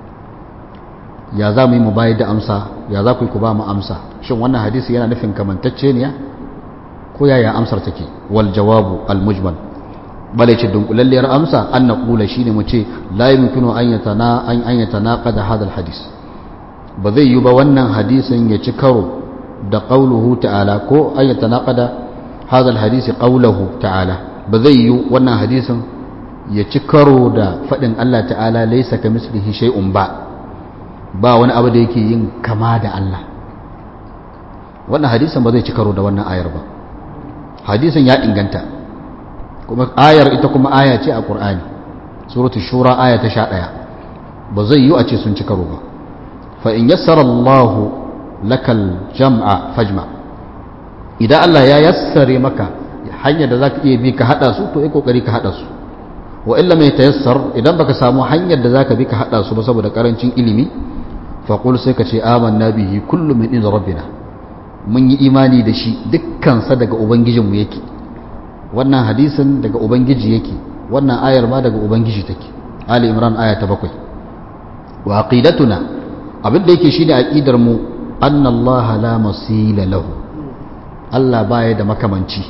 ya za mu yi mu bayar da amsa ya za ku yi ku ba mu amsa shin wannan hadisi yana nufin kamantacce ne ko yaya amsar take wal jawabu al mujmal bale ce dunkulalliyar amsa an na kula shine mu ce la yumkinu an yatana an an yatanaqada hada al hadis ba zai yi ba wannan hadisin ya ci karo da qauluhu ta'ala ko an yatanaqada hada al hadisi qauluhu ta'ala ba zai yi wannan hadisin ya ci karo da fadin Allah ta'ala laysa kamislihi shay'un ba ba wani abu da yake yin kama da Allah wannan hadisin ba zai ci karo da wannan ayar ba hadisin ya inganta kuma ayar ita kuma aya ce a Qur'ani suratul shura aya ta 11 ba zai yi a ce sun ci karo ba fa in yassara Allah lakal jam'a fajma idan Allah ya yassare maka hanyar da zaka iya bi ka hada su to yi kokari ka hada su wa illa mai tayassar idan baka samu hanyar da zaka bi ka hada su ba saboda karancin ilimi fa qul sai ka ce amanna bihi kullu min inda rabbina mun yi imani da shi dukkan sa daga ubangijinmu yake wannan hadisin daga ubangiji yake wannan ayar ma daga ubangiji take ali imran aya ta bakwai wa aqidatuna abin da yake shine aqidar mu anna allaha la masila lahu Allah baya da makamanci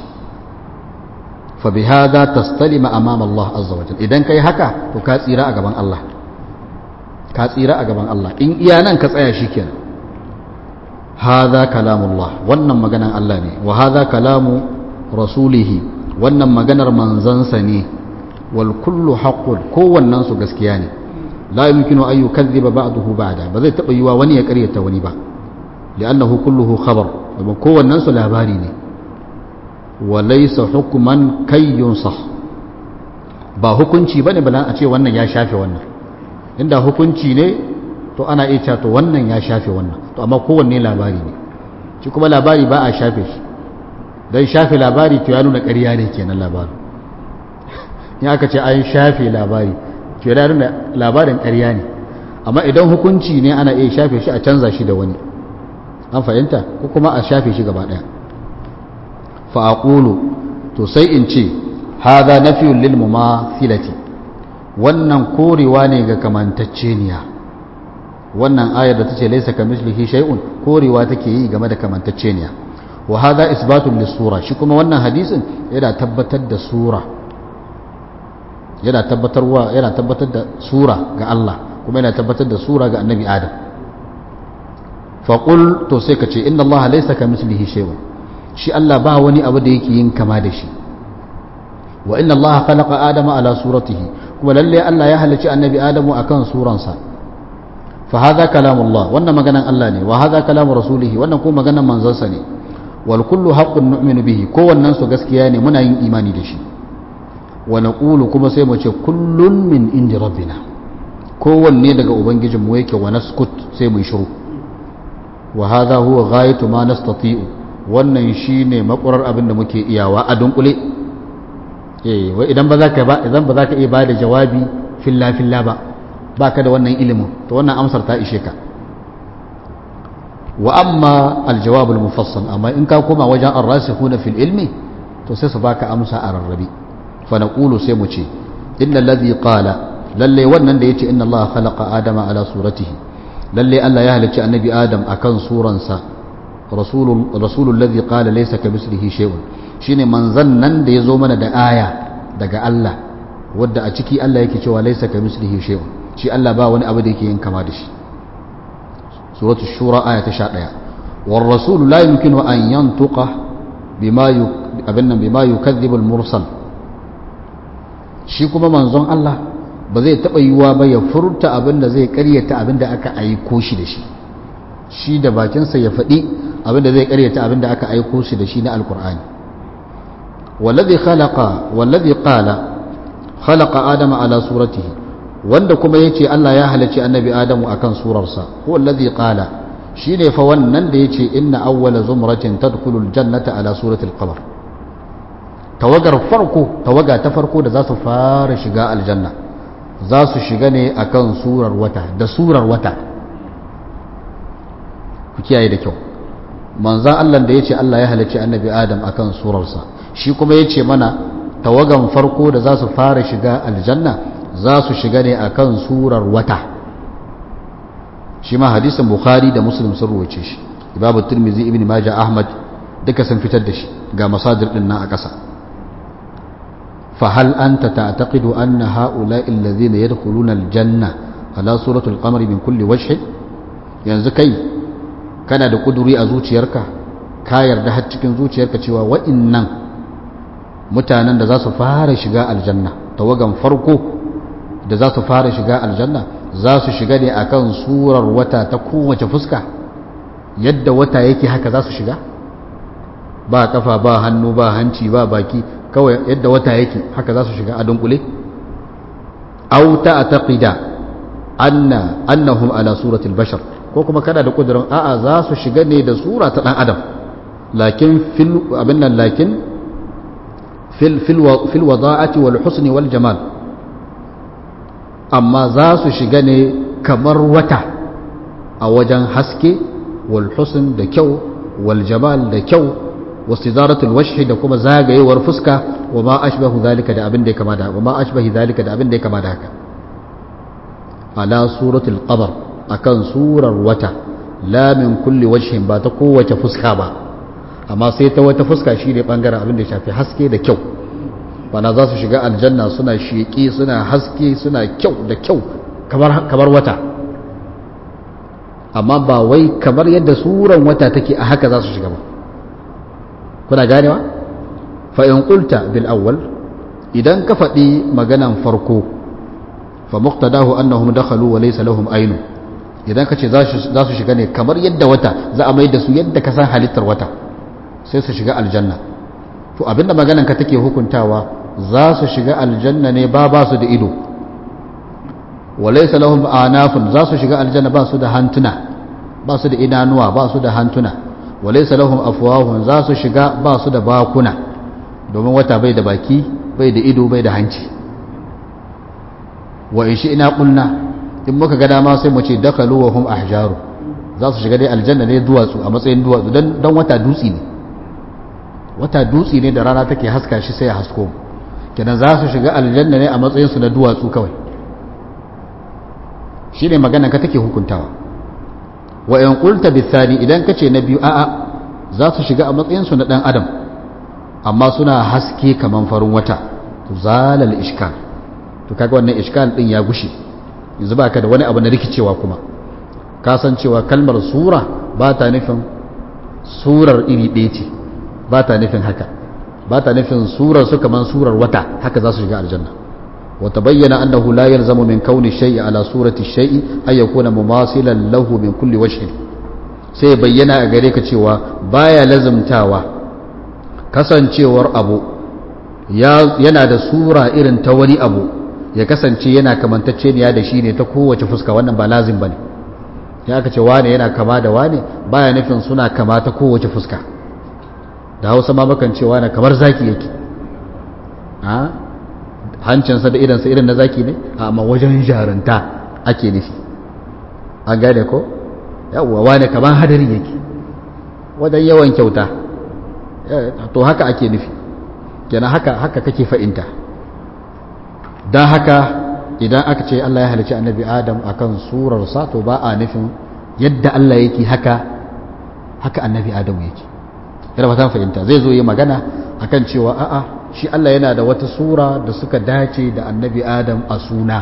fa bihadha tastalima amama Allah azza wa jalla idan kai haka to ka tsira a gaban Allah ka tsira a gaban Allah in iya nan ka tsaya shikenan hadha kalamullah wannan maganan Allah ne wa hadha kalamu rasulihi wannan maganar manzansa ne wal kullu haqqun kowannen su gaskiya ne la yumkinu an yukadhiba ba'dahu ba'da ba zai taba yiwa wani ya karyata wani ba li'annahu kulluhu khabar kuma kowannen su labari ne wa laysa hukman kayyun sah ba hukunci bane balan a ce wannan ya shafe wannan inda hukunci ne to ana iya cewa to wannan ya shafe wannan to amma kowanne labari ne shi kuma labari ba a shafe shi don shafe labari to ya nuna ƙarya ne kenan labarin in aka ce an shafe labari to ya nuna labarin ƙarya ne amma idan hukunci ne ana iya shafe shi a canza shi da wani an fahimta ko kuma a shafe shi gaba ɗaya fa'aqulu to sai in ce hadha nafiyun lil mumathilati wannan korewa ne ga kamantacceniya wannan ayar da tace laysa kamislihi shay'un korewa take yi game da kamantacceniya wa hadha isbatun lis-sura shi kuma wannan hadisin yana tabbatar da sura yana tabbatarwa yana tabbatar da sura ga Allah kuma yana tabbatar da sura ga Annabi Adam fa qul to sai ka ce inna Allah laysa kamislihi shay'un shi Allah ba wani abu da yake yin kama da shi wa inna Allah khalaqa Adama ala suratihi kuma lalle Allah ya halicci Annabi Adamu akan suransa fa hadha kalamullah wannan maganan Allah ne wa hadha kalamu rasulihi wannan kuma maganan manzansa ne wal kullu haqqun nu'minu bihi kowannen su gaskiya ne muna yin imani da shi wa naqulu kuma sai mu ce kullun min indi rabbina kowanne daga ubangijin mu yake wa naskut sai mu shiru wa hadha huwa ghayatu ma nastati'u wannan shine makurar abin da muke iyawa a dunkule eh wai idan ba za ka ba idan ba za ka iya bada jawabi filla filla ba baka da wannan ilimin to wannan amsar ta ishe ka wa amma aljawab almufassal amma in ka koma wajen ar-rasikhuna fil ilmi to sai su baka amsa a rarrabe fa naqulu sai mu ce innal ladhi qala lalle wannan da yace inna Allah khalaqa adama ala suratihi lalle Allah ya halicci annabi adam akan suransa rasulul rasulul ladhi qala laysa kamithlihi shay'un shine manzan nan da yazo mana da aya daga Allah wadda a ciki Allah yake cewa laysa kamithlihi shay'un shi Allah ba wani abu da yake yin kama da shi suratu shura aya ta 11 war rasul la yumkinu an yantuqa bima abinnan bima yukadhibu al mursal shi kuma manzon Allah ba zai taba yiwa ba ya furta abin da zai karyata abin da aka aiko shi da shi shi da bakinsa ya faɗi abin da zai karyata abin da aka aiko shi da shi na alkur'ani wallazi khalaqa wallazi qala khalaqa adama ala suratihi wanda kuma yace Allah ya halarci annabi Adamu akan surarsa huwa allazi qala shine fa wannan da yace inna awwala zumratin tadkhulul jannata ala suratil qamar tawagar farko tawaga ta farko da za su fara shiga aljanna za su shiga ne akan surar wata da surar wata ku kiyaye da kyau manzan Allah da yace Allah ya halarci annabi Adam akan surarsa shi kuma yace mana tawagan farko da za su fara shiga aljanna za su shiga ne akan surar wata shi ma hadisin bukhari da muslim sun ruwace shi ibabu tirmizi ibn majah ahmad duka sun fitar da shi ga masadir din nan a ƙasa fa hal anta ta'taqidu anna ha'ula'i alladhina yadkhuluna aljanna ala suratul qamari min kulli wajh yanzu kai kana da kuduri a zuciyarka ka yarda har cikin zuciyarka cewa wa'innan mutanen da za su fara shiga aljanna tawagan farko da za su fara shiga aljanna za su shiga ne akan surar wata ta kowace fuska yadda wata yake haka za su shiga ba kafa ba hannu ba hanci ba baki kawai yadda wata yake haka za su shiga a dunkule aw ta'taqida anna annahum ala suratil bashar ko kuma kana da kudurin a'a za su shiga ne da sura ta dan adam lakin fil abin nan lakin fil fil fil wada'ati wal husni wal jamal amma za su shiga ne kamar wata a wajen haske wal husn da kyau wal jamal da kyau wastidaratul wajhi da kuma zagayewar fuska wa ma ashbahu zalika da abin da ya kama da wa ma ashbahi zalika da abin da ya kama da haka ala suratul qamar akan surar wata la min kulli wajhin ba ta kowace fuska ba amma sai ta wata fuska shine bangaren abin da ya shafi haske da kyau bana za su shiga aljanna suna sheƙi suna haske suna kyau da kyau kamar wata amma ba wai kamar yadda suran wata take a haka za su shiga ba kuna ganewa fa in qulta bil awwal idan ka faɗi maganan farko fa muqtadahu annahum dakhalu wa laysa lahum aynu idan ka ce za su shiga ne kamar yadda wata za a mai da su yadda ka san halittar wata sai su shiga aljanna to abinda maganan ka take hukuntawa za su shiga aljanna ne ba ba su da ido wa laysa lahum anafun za su shiga aljanna ba su da hantuna ba su da idanuwa ba su da hantuna wa laysa lahum afwahun za su shiga ba su da bakuna domin wata bai da baki bai da ido bai da hanci wa in shi ina kulna in muka ga dama sai mu ce dakalu wa hum ahjaru za su shiga dai aljanna ne duwatsu a matsayin duwatsu dan dan wata dutsi ne wata dutsi ne da rana take haska shi sai ya hasko kenan za su shiga aljanna ne a matsayin su na duwatsu kawai shine magana ka take hukuntawa wa in qulta bithani idan kace na biyu a'a za su shiga a matsayin su na dan adam amma suna haske kaman farin wata to zalal ishkal to kaga wannan ishkal din ya gushe yanzu ba ka da wani abu na rikicewa kuma kasancewa kalmar sura ba ta nufin surar iri ɗaya ce ba ta nufin haka ba ta nufin surar su kamar surar wata haka za su shiga aljanna wata bayyana annahu la yalzamu min kauni shay'i ala surati shay'i ay yakuna mumasilan lahu min kulli wajhin sai bayyana a gare ka cewa baya lazumtawa kasancewar abu yana da sura irin ta wani abu ya kasance yana kamantacce ne da shi ne ta kowace fuska wannan ba lazim bane ya aka ce wane yana kama da wane baya nufin suna kama ta kowace fuska da hausa ma bakan ce wane kamar zaki yake a hancinsa da idansa irin na zaki ne amma wajen jarunta ake nufi an gane ko yawwa wane kamar hadari yake wajen yawan kyauta to haka ake nufi kenan haka haka kake fa'inta don haka idan aka ce Allah ya halicci annabi Adam akan surarsa to ba a nufin yadda Allah yake haka haka annabi Adam yake yana fatan fahimta zai zo yi magana akan cewa a'a shi Allah yana da wata sura da suka dace da annabi Adam a suna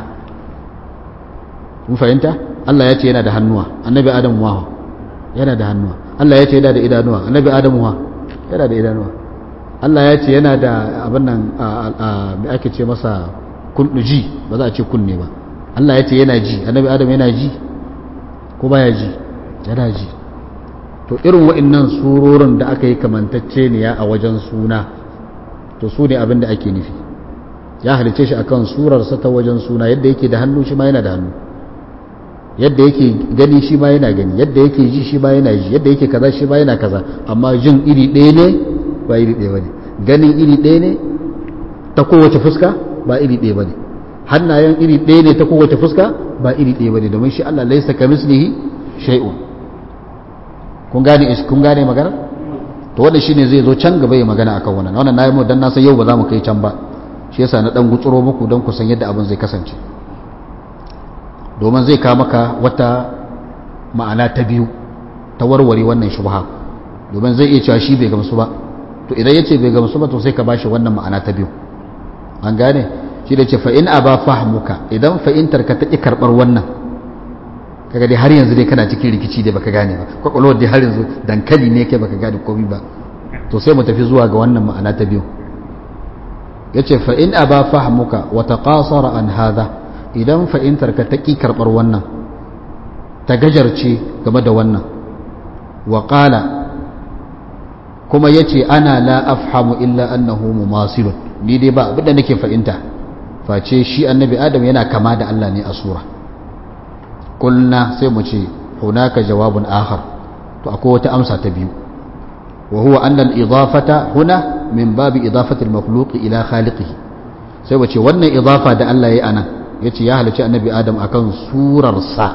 mun fahimta Allah ya ce yana da hannuwa annabi Adam wa yana da hannuwa Allah ya ce yana da idanuwa annabi Adam wa yana da idanuwa Allah ya ce yana da abin nan me ake ce masa ji ba za a ce kunne ba Allah ya ce yana ji annabi adam yana ji ko baya ji yana ji to irin wa'annan surorin da aka yi kamantacce ne ya a wajen suna to su ne abin da ake nufi ya halice shi akan surarsa ta wajen suna yadda yake da hannu shi ma yana da hannu yadda yake gani shi ma yana gani yadda yake ji shi ma yana ji yadda yake kaza shi ma yana kaza amma jin iri ɗaya ne ba iri ɗaya ba ne ganin iri ɗaya ne ta kowace fuska ba iri ɗaya ba ne hannayen iri ɗaya ne ta kowace fuska ba iri ɗaya ba ne domin shi Allah laisa ka mislihi shay'un kun gane kun gane magana to wanda shine zai zo can gaba ya magana akan wannan wannan nayi mu dan na san yau ba za mu kai can ba shi yasa na dan gutsuro muku don ku san yadda abin zai kasance domin zai kawo maka wata ma'ana ta biyu ta warware wannan shubha domin zai iya cewa shi bai gamsu ba to idan yace bai gamsu ba to sai ka bashi wannan ma'ana ta biyu an gane shi da ce fa'in a ba fahimuka idan fa'intar ka taƙi karɓar wannan kaga dai har yanzu dai kana cikin rikici dai baka gane ba kwakwalwar dai har yanzu dankali ne kai baka gane komi ba to sai mu tafi zuwa ga wannan ma'ana ta biyu ya ce fa'in a ba fahimuka wata ƙasara an haza idan fa'intar ka taƙi karɓar wannan ta gajarce game da wannan wa ƙala ko kuma yace ana la afhamu illa annahu mumasilun ni dai ba abinda nake fahimta face shi annabi adam yana kama da Allah ne a sura kulna sai mu ce hunaka jawabun akhar to akwai wata amsa ta biyu wa huwa anna al-idafata huna min babi idafati al-makhluq ila khaliqihi sai mu ce wannan idafa da Allah yayi anan yace ya halicci annabi adam akan surar sa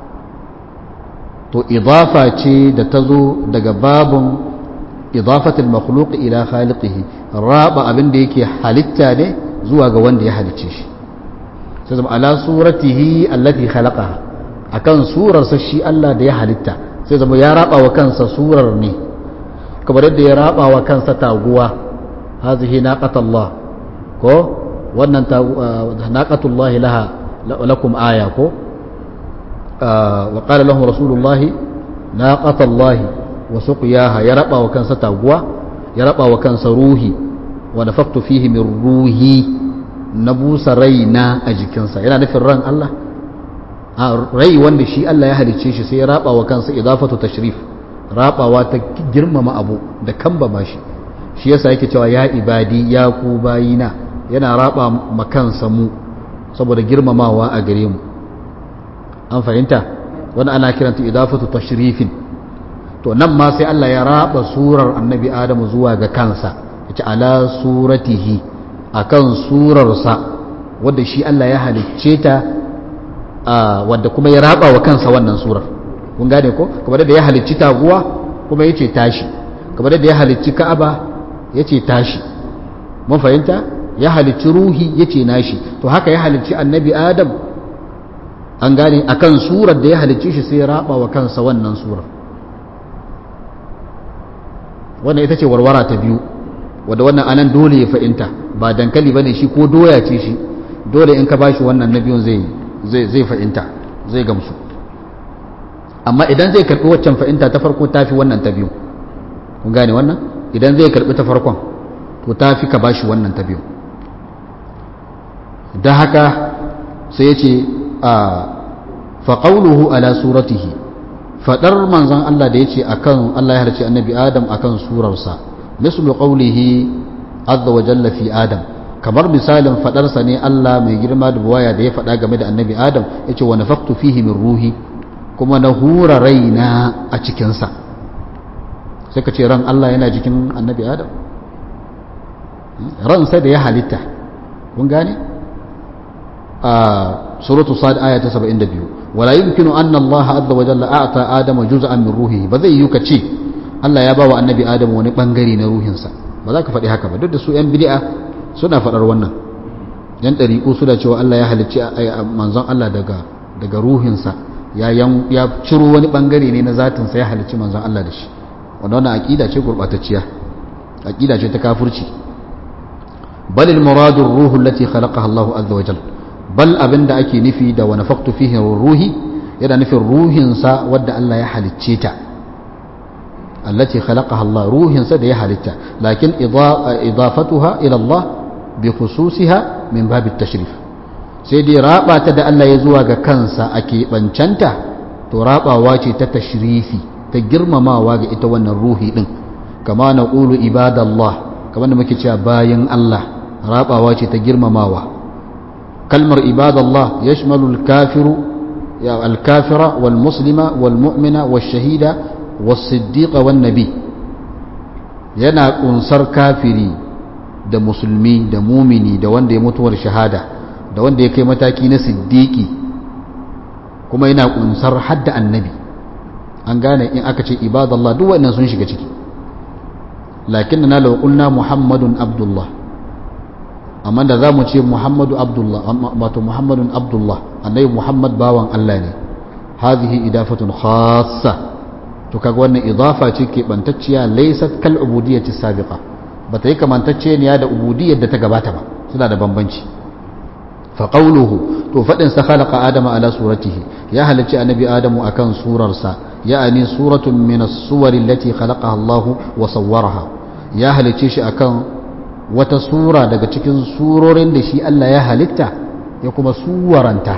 to idafa ce da ta zo daga babun idafati al-makhluq ila khaliqihi raba abin da yake halitta ne zuwa ga wanda ya halicce shi sai zama ala suratihi allati khalaqaha akan surarsa shi Allah da ya halitta sai zama ya raba wa kansa surar ne kamar yadda ya raba wa kansa taguwa hazihi naqatullah ko wannan naqatullahi laha lakum aya ko wa qala lahum rasulullahi naqatullahi wa suqiyaha ya raba wa kansa taguwa ya raba wa kansa ruhi wa nafaktu fihi min ruhi na busa raina a jikinsa yana nufin ran Allah a rai wanda shi Allah ya halicce shi sai ya raba wa kansa idafatu tashrif rabawa ta girmama abu da kambama shi shi yasa yake cewa ya ibadi ya ku bayina yana raba ma kansa mu saboda girmamawa a gare mu an fahimta wani ana kiranta idafatu tashrifin to nan ma sai Allah ya raba surar annabi Adamu zuwa ga kansa yace ala suratihi akan surarsa wadda shi Allah ya halicce ta wadda kuma ya raba wa kansa wannan surar kun gane ko kamar da ya halicci taguwa kuma yace tashi kamar da ya halicci Ka'aba yace tashi mun fahimta ya halicci ruhi yace nashi to haka ya halicci annabi Adam an gane akan surar da ya halicci shi sai ya raba wa kansa wannan surar wannan ita ce warwara ta biyu wadda wannan anan dole ya fahimta ba dankali ba ne shi ko doya ce shi dole in ka ba shi wannan na biyun zai fahimta zai gamsu amma idan zai karɓi waccan fahimta ta farko ta fi wannan ta biyu kun gane wannan idan zai karɓi ta farkon to ta fi ka ba shi wannan ta biyu da haka sai ya ce a faƙauluhu ala suratihi faɗar manzan Allah da ya ce akan Allah ya harci annabi Adam akan surarsa mislu qawlihi azza wa jalla fi Adam kamar misalin faɗarsa ne Allah mai girma da buwaya da ya faɗa game da annabi Adam yace wa nafaqtu fihi min ruhi kuma na hura raina a cikinsa sai ka ce ran Allah yana jikin annabi Adam ran sai da ya halitta kun gane a suratu sad aya ta 72 wala yumkinu anna Allah azza wa jalla a'ta adama juz'an min ruhihi ba zai yi ka ce Allah ya bawa annabi Adam wani bangare na ruhinsa ba za ka faɗi haka ba duk da su yan bid'a suna faɗar wannan yan ɗariƙu suna cewa Allah ya halicci manzon Allah daga daga ruhinsa ya ya ciro wani bangare ne na zatinsa ya halicci manzon Allah da shi wanda wannan aqida ce gurbatacciya aqida ce ta kafirci bal al muradu ar-ruhu allati khalaqaha Allah azza wa jalla bal abinda ake nufi da wa nafaqtu fihi ruhi yana nufin ruhinsa wadda Allah ya halicce ta allati khalaqaha Allah ruhinsa da ya halitta lakin idafatuha ila Allah bi khususiha min bab at-tashrif sai dai raba ta da Allah ya zuwa ga kansa a keɓancanta to rabawa ce ta tashrifi ta girmamawa ga ita wannan ruhi din kama na ƙulu ibadallah kamar da muke cewa bayan Allah rabawa ce ta girmamawa kalmar ibadallah ya shimalu alkafira wal muslima wal mu'mina wal shahida wal siddiqa wal nabi yana kunsar kafiri da musulmi da mumini da wanda ya mutuwar shahada da wanda ya kai mataki na siddiqi kuma yana kunsar hadda annabi an gane in aka ce ibadallah duk wannan sun shiga ciki lakin na law qulna muhammadun abdullah amma da za mu ce muhammadu abdullah wato muhammadun abdullah annabi muhammad bawan allah ne hadhihi idafatun khassa to kaga wannan idafa ce ke bantacciya laysat kal ubudiyyati sabiqa bata yi kamantacce ne da ubudiyyar da ta gabata ba suna da bambanci fa qawluhu to fadin sa khalaqa adama ala suratihi ya halacci annabi adamu akan surarsa ya'ani suratun min as-suwar allati khalaqaha Allah wa sawwaraha ya halicce shi akan wata sura daga cikin surorin da shi Allah ya halitta ya kuma suwaranta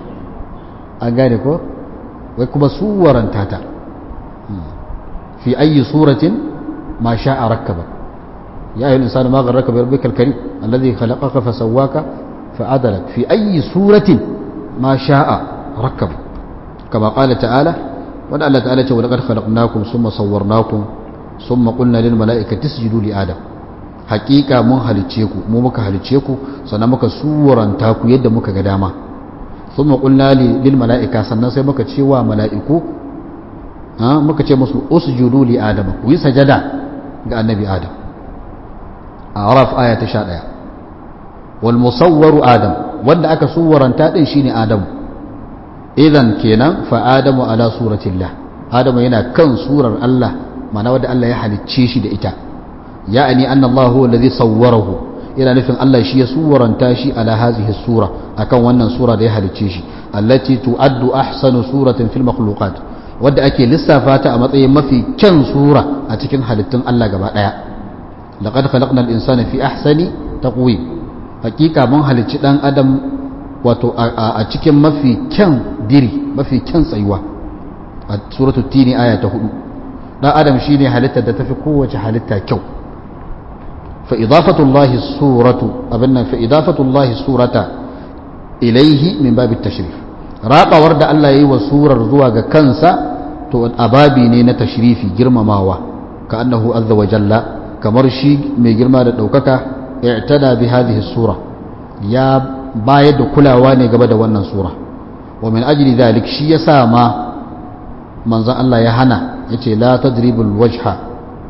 an gane ko wai kuma suwaranta ta fi ayi suratin ma sha'a rakkaba ya ayyuhal insanu ma gharraka bi rabbikal karim alladhi khalaqaka fa sawwaka fa adalak fi ayyi suratin ma sha'a rakkaba kama qala ta'ala wa Allah ta'ala ce wa laqad khalaqnakum thumma sawwarnakum thumma qulna lil mala'ikati isjudu li adam haqiqa mun halice ku mu muka halice ku sannan muka suranta ku yadda muka ga dama thumma qulna lil mala'ika sannan sai muka ce wa mala'iku muka ce musu usjudu li adam ku yi sajada ga annabi adam araf aya ta 11 wal musawwaru adam wanda aka suwaranta din shine adam idan kenan fa adamu ala suratillah adamu yana kan surar Allah mana wanda Allah ya halicce shi da ita ya'ani anna Allah huwa alladhi sawwarahu ina nufin Allah shi ya suwaranta shi ala hazihi sura akan wannan sura da ya halicce shi allati tu'addu ahsanu suratin fil makhluqat wadda ake lissafa ta a matsayin mafi kyan sura a cikin halittun Allah gaba daya laqad khalaqnal insana fi ahsani taqwim hakika mun halicci dan adam wato a cikin mafi kyan diri mafi kyan tsayuwa a suratul tini aya ta hudu dan adam shine halittar da tafi kowace halitta kyau fa idafatullahi suratu abinnan fa idafatullahi surata ilaihi min babi tashrif rabawar da Allah yayi wa surar zuwa ga kansa to ababi ne na tashrifi girmamawa ka annahu azza wa jalla kamar shi mai girma da daukaka i'tada bi hadhihi sura ya bayar da kulawa ne gaba da wannan sura wa min ajli dhalik shi yasa ma manzon Allah ya hana yace la tadribul wajha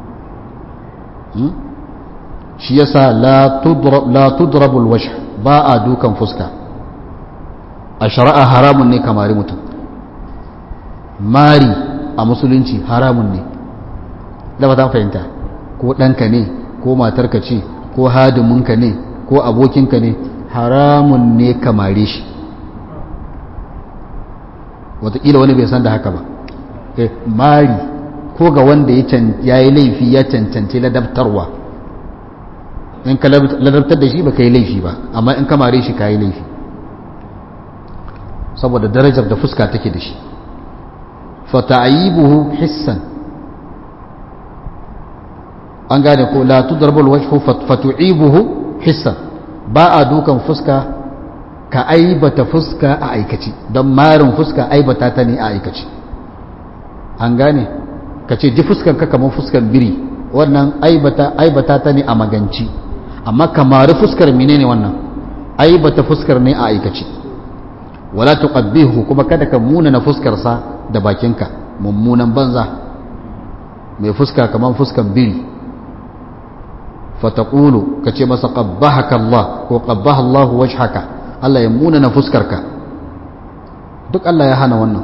shi yasa la tudrab la tudrabul wajh ba a dukan fuska a shari'a haramun ne kamari mutum mari a musulunci haramun ne da ba ta fahimta ko ɗanka ne ko matarka ce ko hadiminka ne ko abokinka ne haramun ne kamare shi wataƙila wani bai san da haka ba mari ko ga wanda ya yi laifi ya cancanci ladabtarwa in ka ladabtar da shi ba ka yi laifi ba amma in kamare shi ka yi laifi saboda darajar da fuska take da shi fata'ayibuhu hissan an gane ko la tudarbul wajhu fatu'ibuhu hissan ba a dukan fuska ka aibata fuska a aikaci don marin fuska aibata ta ne a aikaci an gane ka ce ji fuskan ka kamar fuskan biri wannan aibata aibata ta ne a maganci amma kamar fuskar menene wannan aibata fuskar ne a aikaci wala tuqabbihu kuma kada ka muna na fuskar sa da bakinka mummunan banza mai fuska kamar fuskan biri fataqulu kace masa qabbahaka Allah ko qabbaha Allah wajhaka Allah ya muna na fuskarka duk Allah ya hana wannan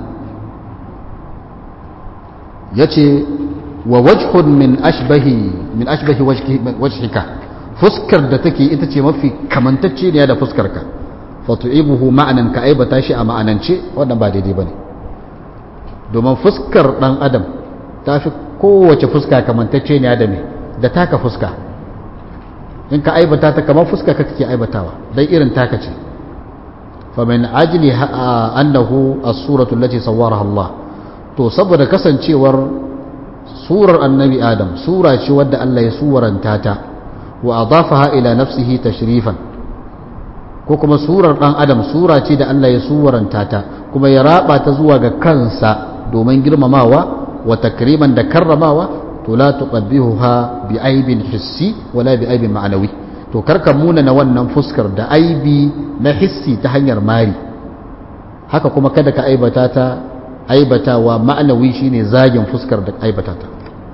yace wa wajhun min ashbahi min ashbahi wajhika fuskar da take ita ce mafi kamantacce ne da fuskarka fatu'ibuhu ma'anan ka aibata shi a ma'anance wannan ba daidai bane domin fuskar dan adam ta fi kowace fuska kamantacce ne da me da taka fuska in ka aibata ta kamar fuska ka kake aibatawa dan irin taka ce fa min ajli annahu as-suratu allati sawwaraha Allah to saboda kasancewar surar annabi adam sura ce wadda Allah ya suwaranta ta wa adafaha ila nafsihi tashrifan ko kuma surar dan adam sura ce da Allah ya suwaranta ta kuma ya raba ta zuwa ga kansa domin girmamawa wa takriman da karramawa to la tuqabbihuha bi aibin hissi wala bi aibin ma'anawi to karka muna na wannan fuskar da aibi na hissi ta hanyar mari haka kuma kada ka aibata ta aibatawa ma'anawi shine zagin fuskar da aibata ta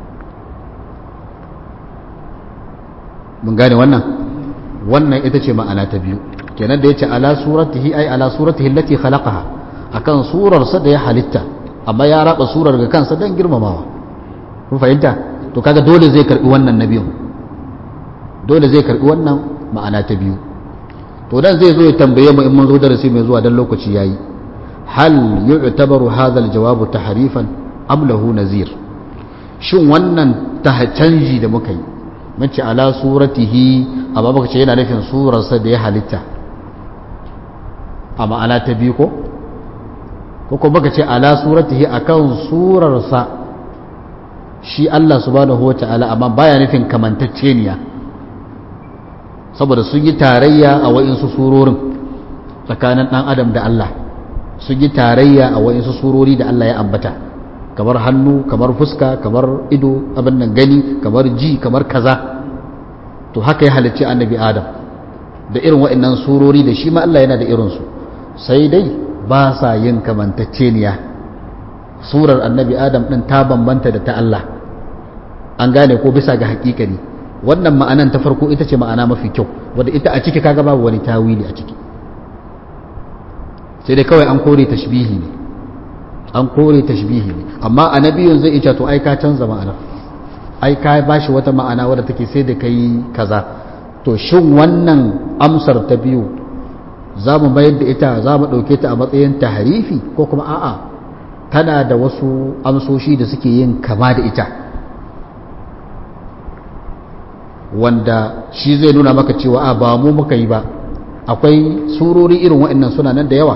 mun gane wannan wannan ita ce ma'ana ta biyu kenan da yace ala suratihi ay ala suratihi allati khalaqaha akan surar sa da ya halitta amma ya raba surar ga kansa dan girmamawa kun fahimta to kaga dole zai karbi wannan na biyu dole zai karbi wannan ma'ana ta biyu to dan zai zo ya tambaye mu in mun zo darasi mai zuwa dan lokaci yayi hal yu'tabaru hadha al-jawab tahrifan am lahu nazir shin wannan canji da muka yi mun ce ala suratihi amma baka ce yana nufin surarsa da ya halitta a ma'ana ta biyu ko ko kuma baka ce ala suratihi akan surarsa shi Allah subhanahu wata'ala amma baya nufin kamantacceniya saboda sun yi tarayya a wa'insu surorin tsakanin ɗan adam da Allah sun yi tarayya a wa'insu surori da Allah ya ambata kamar hannu kamar fuska kamar ido abin nan gani kamar ji kamar kaza to haka ya halicci annabi adam da irin wa'annan surori da shi ma Allah yana da irinsu sai dai ba sa yin kamantacceniya surar annabi adam ɗin ta bambanta da ta Allah an gane ko bisa ga hakikani wannan ma'anan ta farko ita ce ma'ana mafi kyau wadda ita a ciki kaga babu wani tawili a ciki sai dai kawai an kore tashbihi ne an kore tashbihi ne amma annabiyun zai ita to ai ka canza ma'anar ai ka bashi wata ma'ana wadda take sai da kai kaza to shin wannan amsar ta biyu za mu mayar da ita za mu ɗauke ta a matsayin taharifi ko kuma a'a tana da wasu amsoshi da suke yin kama da ita wanda shi zai nuna maka cewa a ba mu muka yi ba akwai surori irin wa'annan suna nan da yawa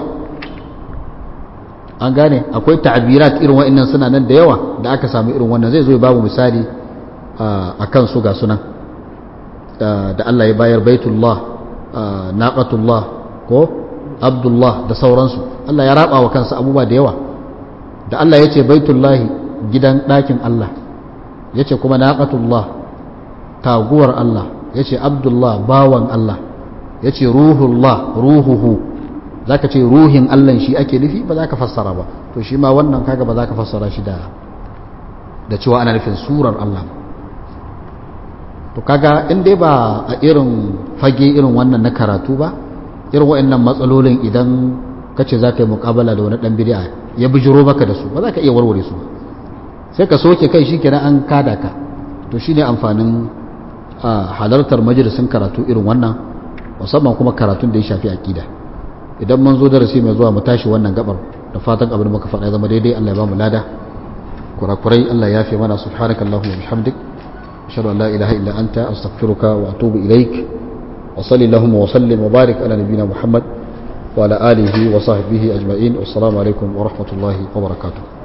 an gane akwai ta'abirat irin wa'annan suna nan da yawa da aka samu irin wannan zai zo ya babu misali a kan su ga sunan da Allah ya bayar baitullah naqatullah ko abdullah da sauransu Allah ya raba wa kansa abubuwa da yawa da Allah ya ce baitullahi gidan ɗakin Allah ya ce kuma naqatullah taguwar Allah ya ce abdullah bawan Allah ya ce ruhullah ruhuhu za ka ce ruhin Allah shi ake nufi ba za ka fassara ba to shi ma wannan kaga ba za ka fassara shi da da cewa ana nufin surar Allah to kaga in dai ba a irin fage irin wannan na karatu ba irin wa'annan matsalolin idan ka ce za ka yi mukabala da wani dan bid'a ya bijiro maka da su ba za ka iya warware su ba sai ka soke kai shi kenan an kada ka to shine amfanin halartar majalisin karatu irin wannan musamman kuma karatun da ya shafi aqida idan mun zo darasi mai zuwa mu tashi wannan gabar da fatan abin muka faɗa zama daidai Allah ya ba mu lada kurakurai Allah ya fi mana subhanakallahumma wa bihamdik ashhadu an la ilaha illa anta astaghfiruka wa atubu ilaik wa sallallahu wa sallim wa barik ala nabiyyina muhammad wa ala alihi wa sahbihi ajma'in wassalamu alaikum wa rahmatullahi wa barakatuh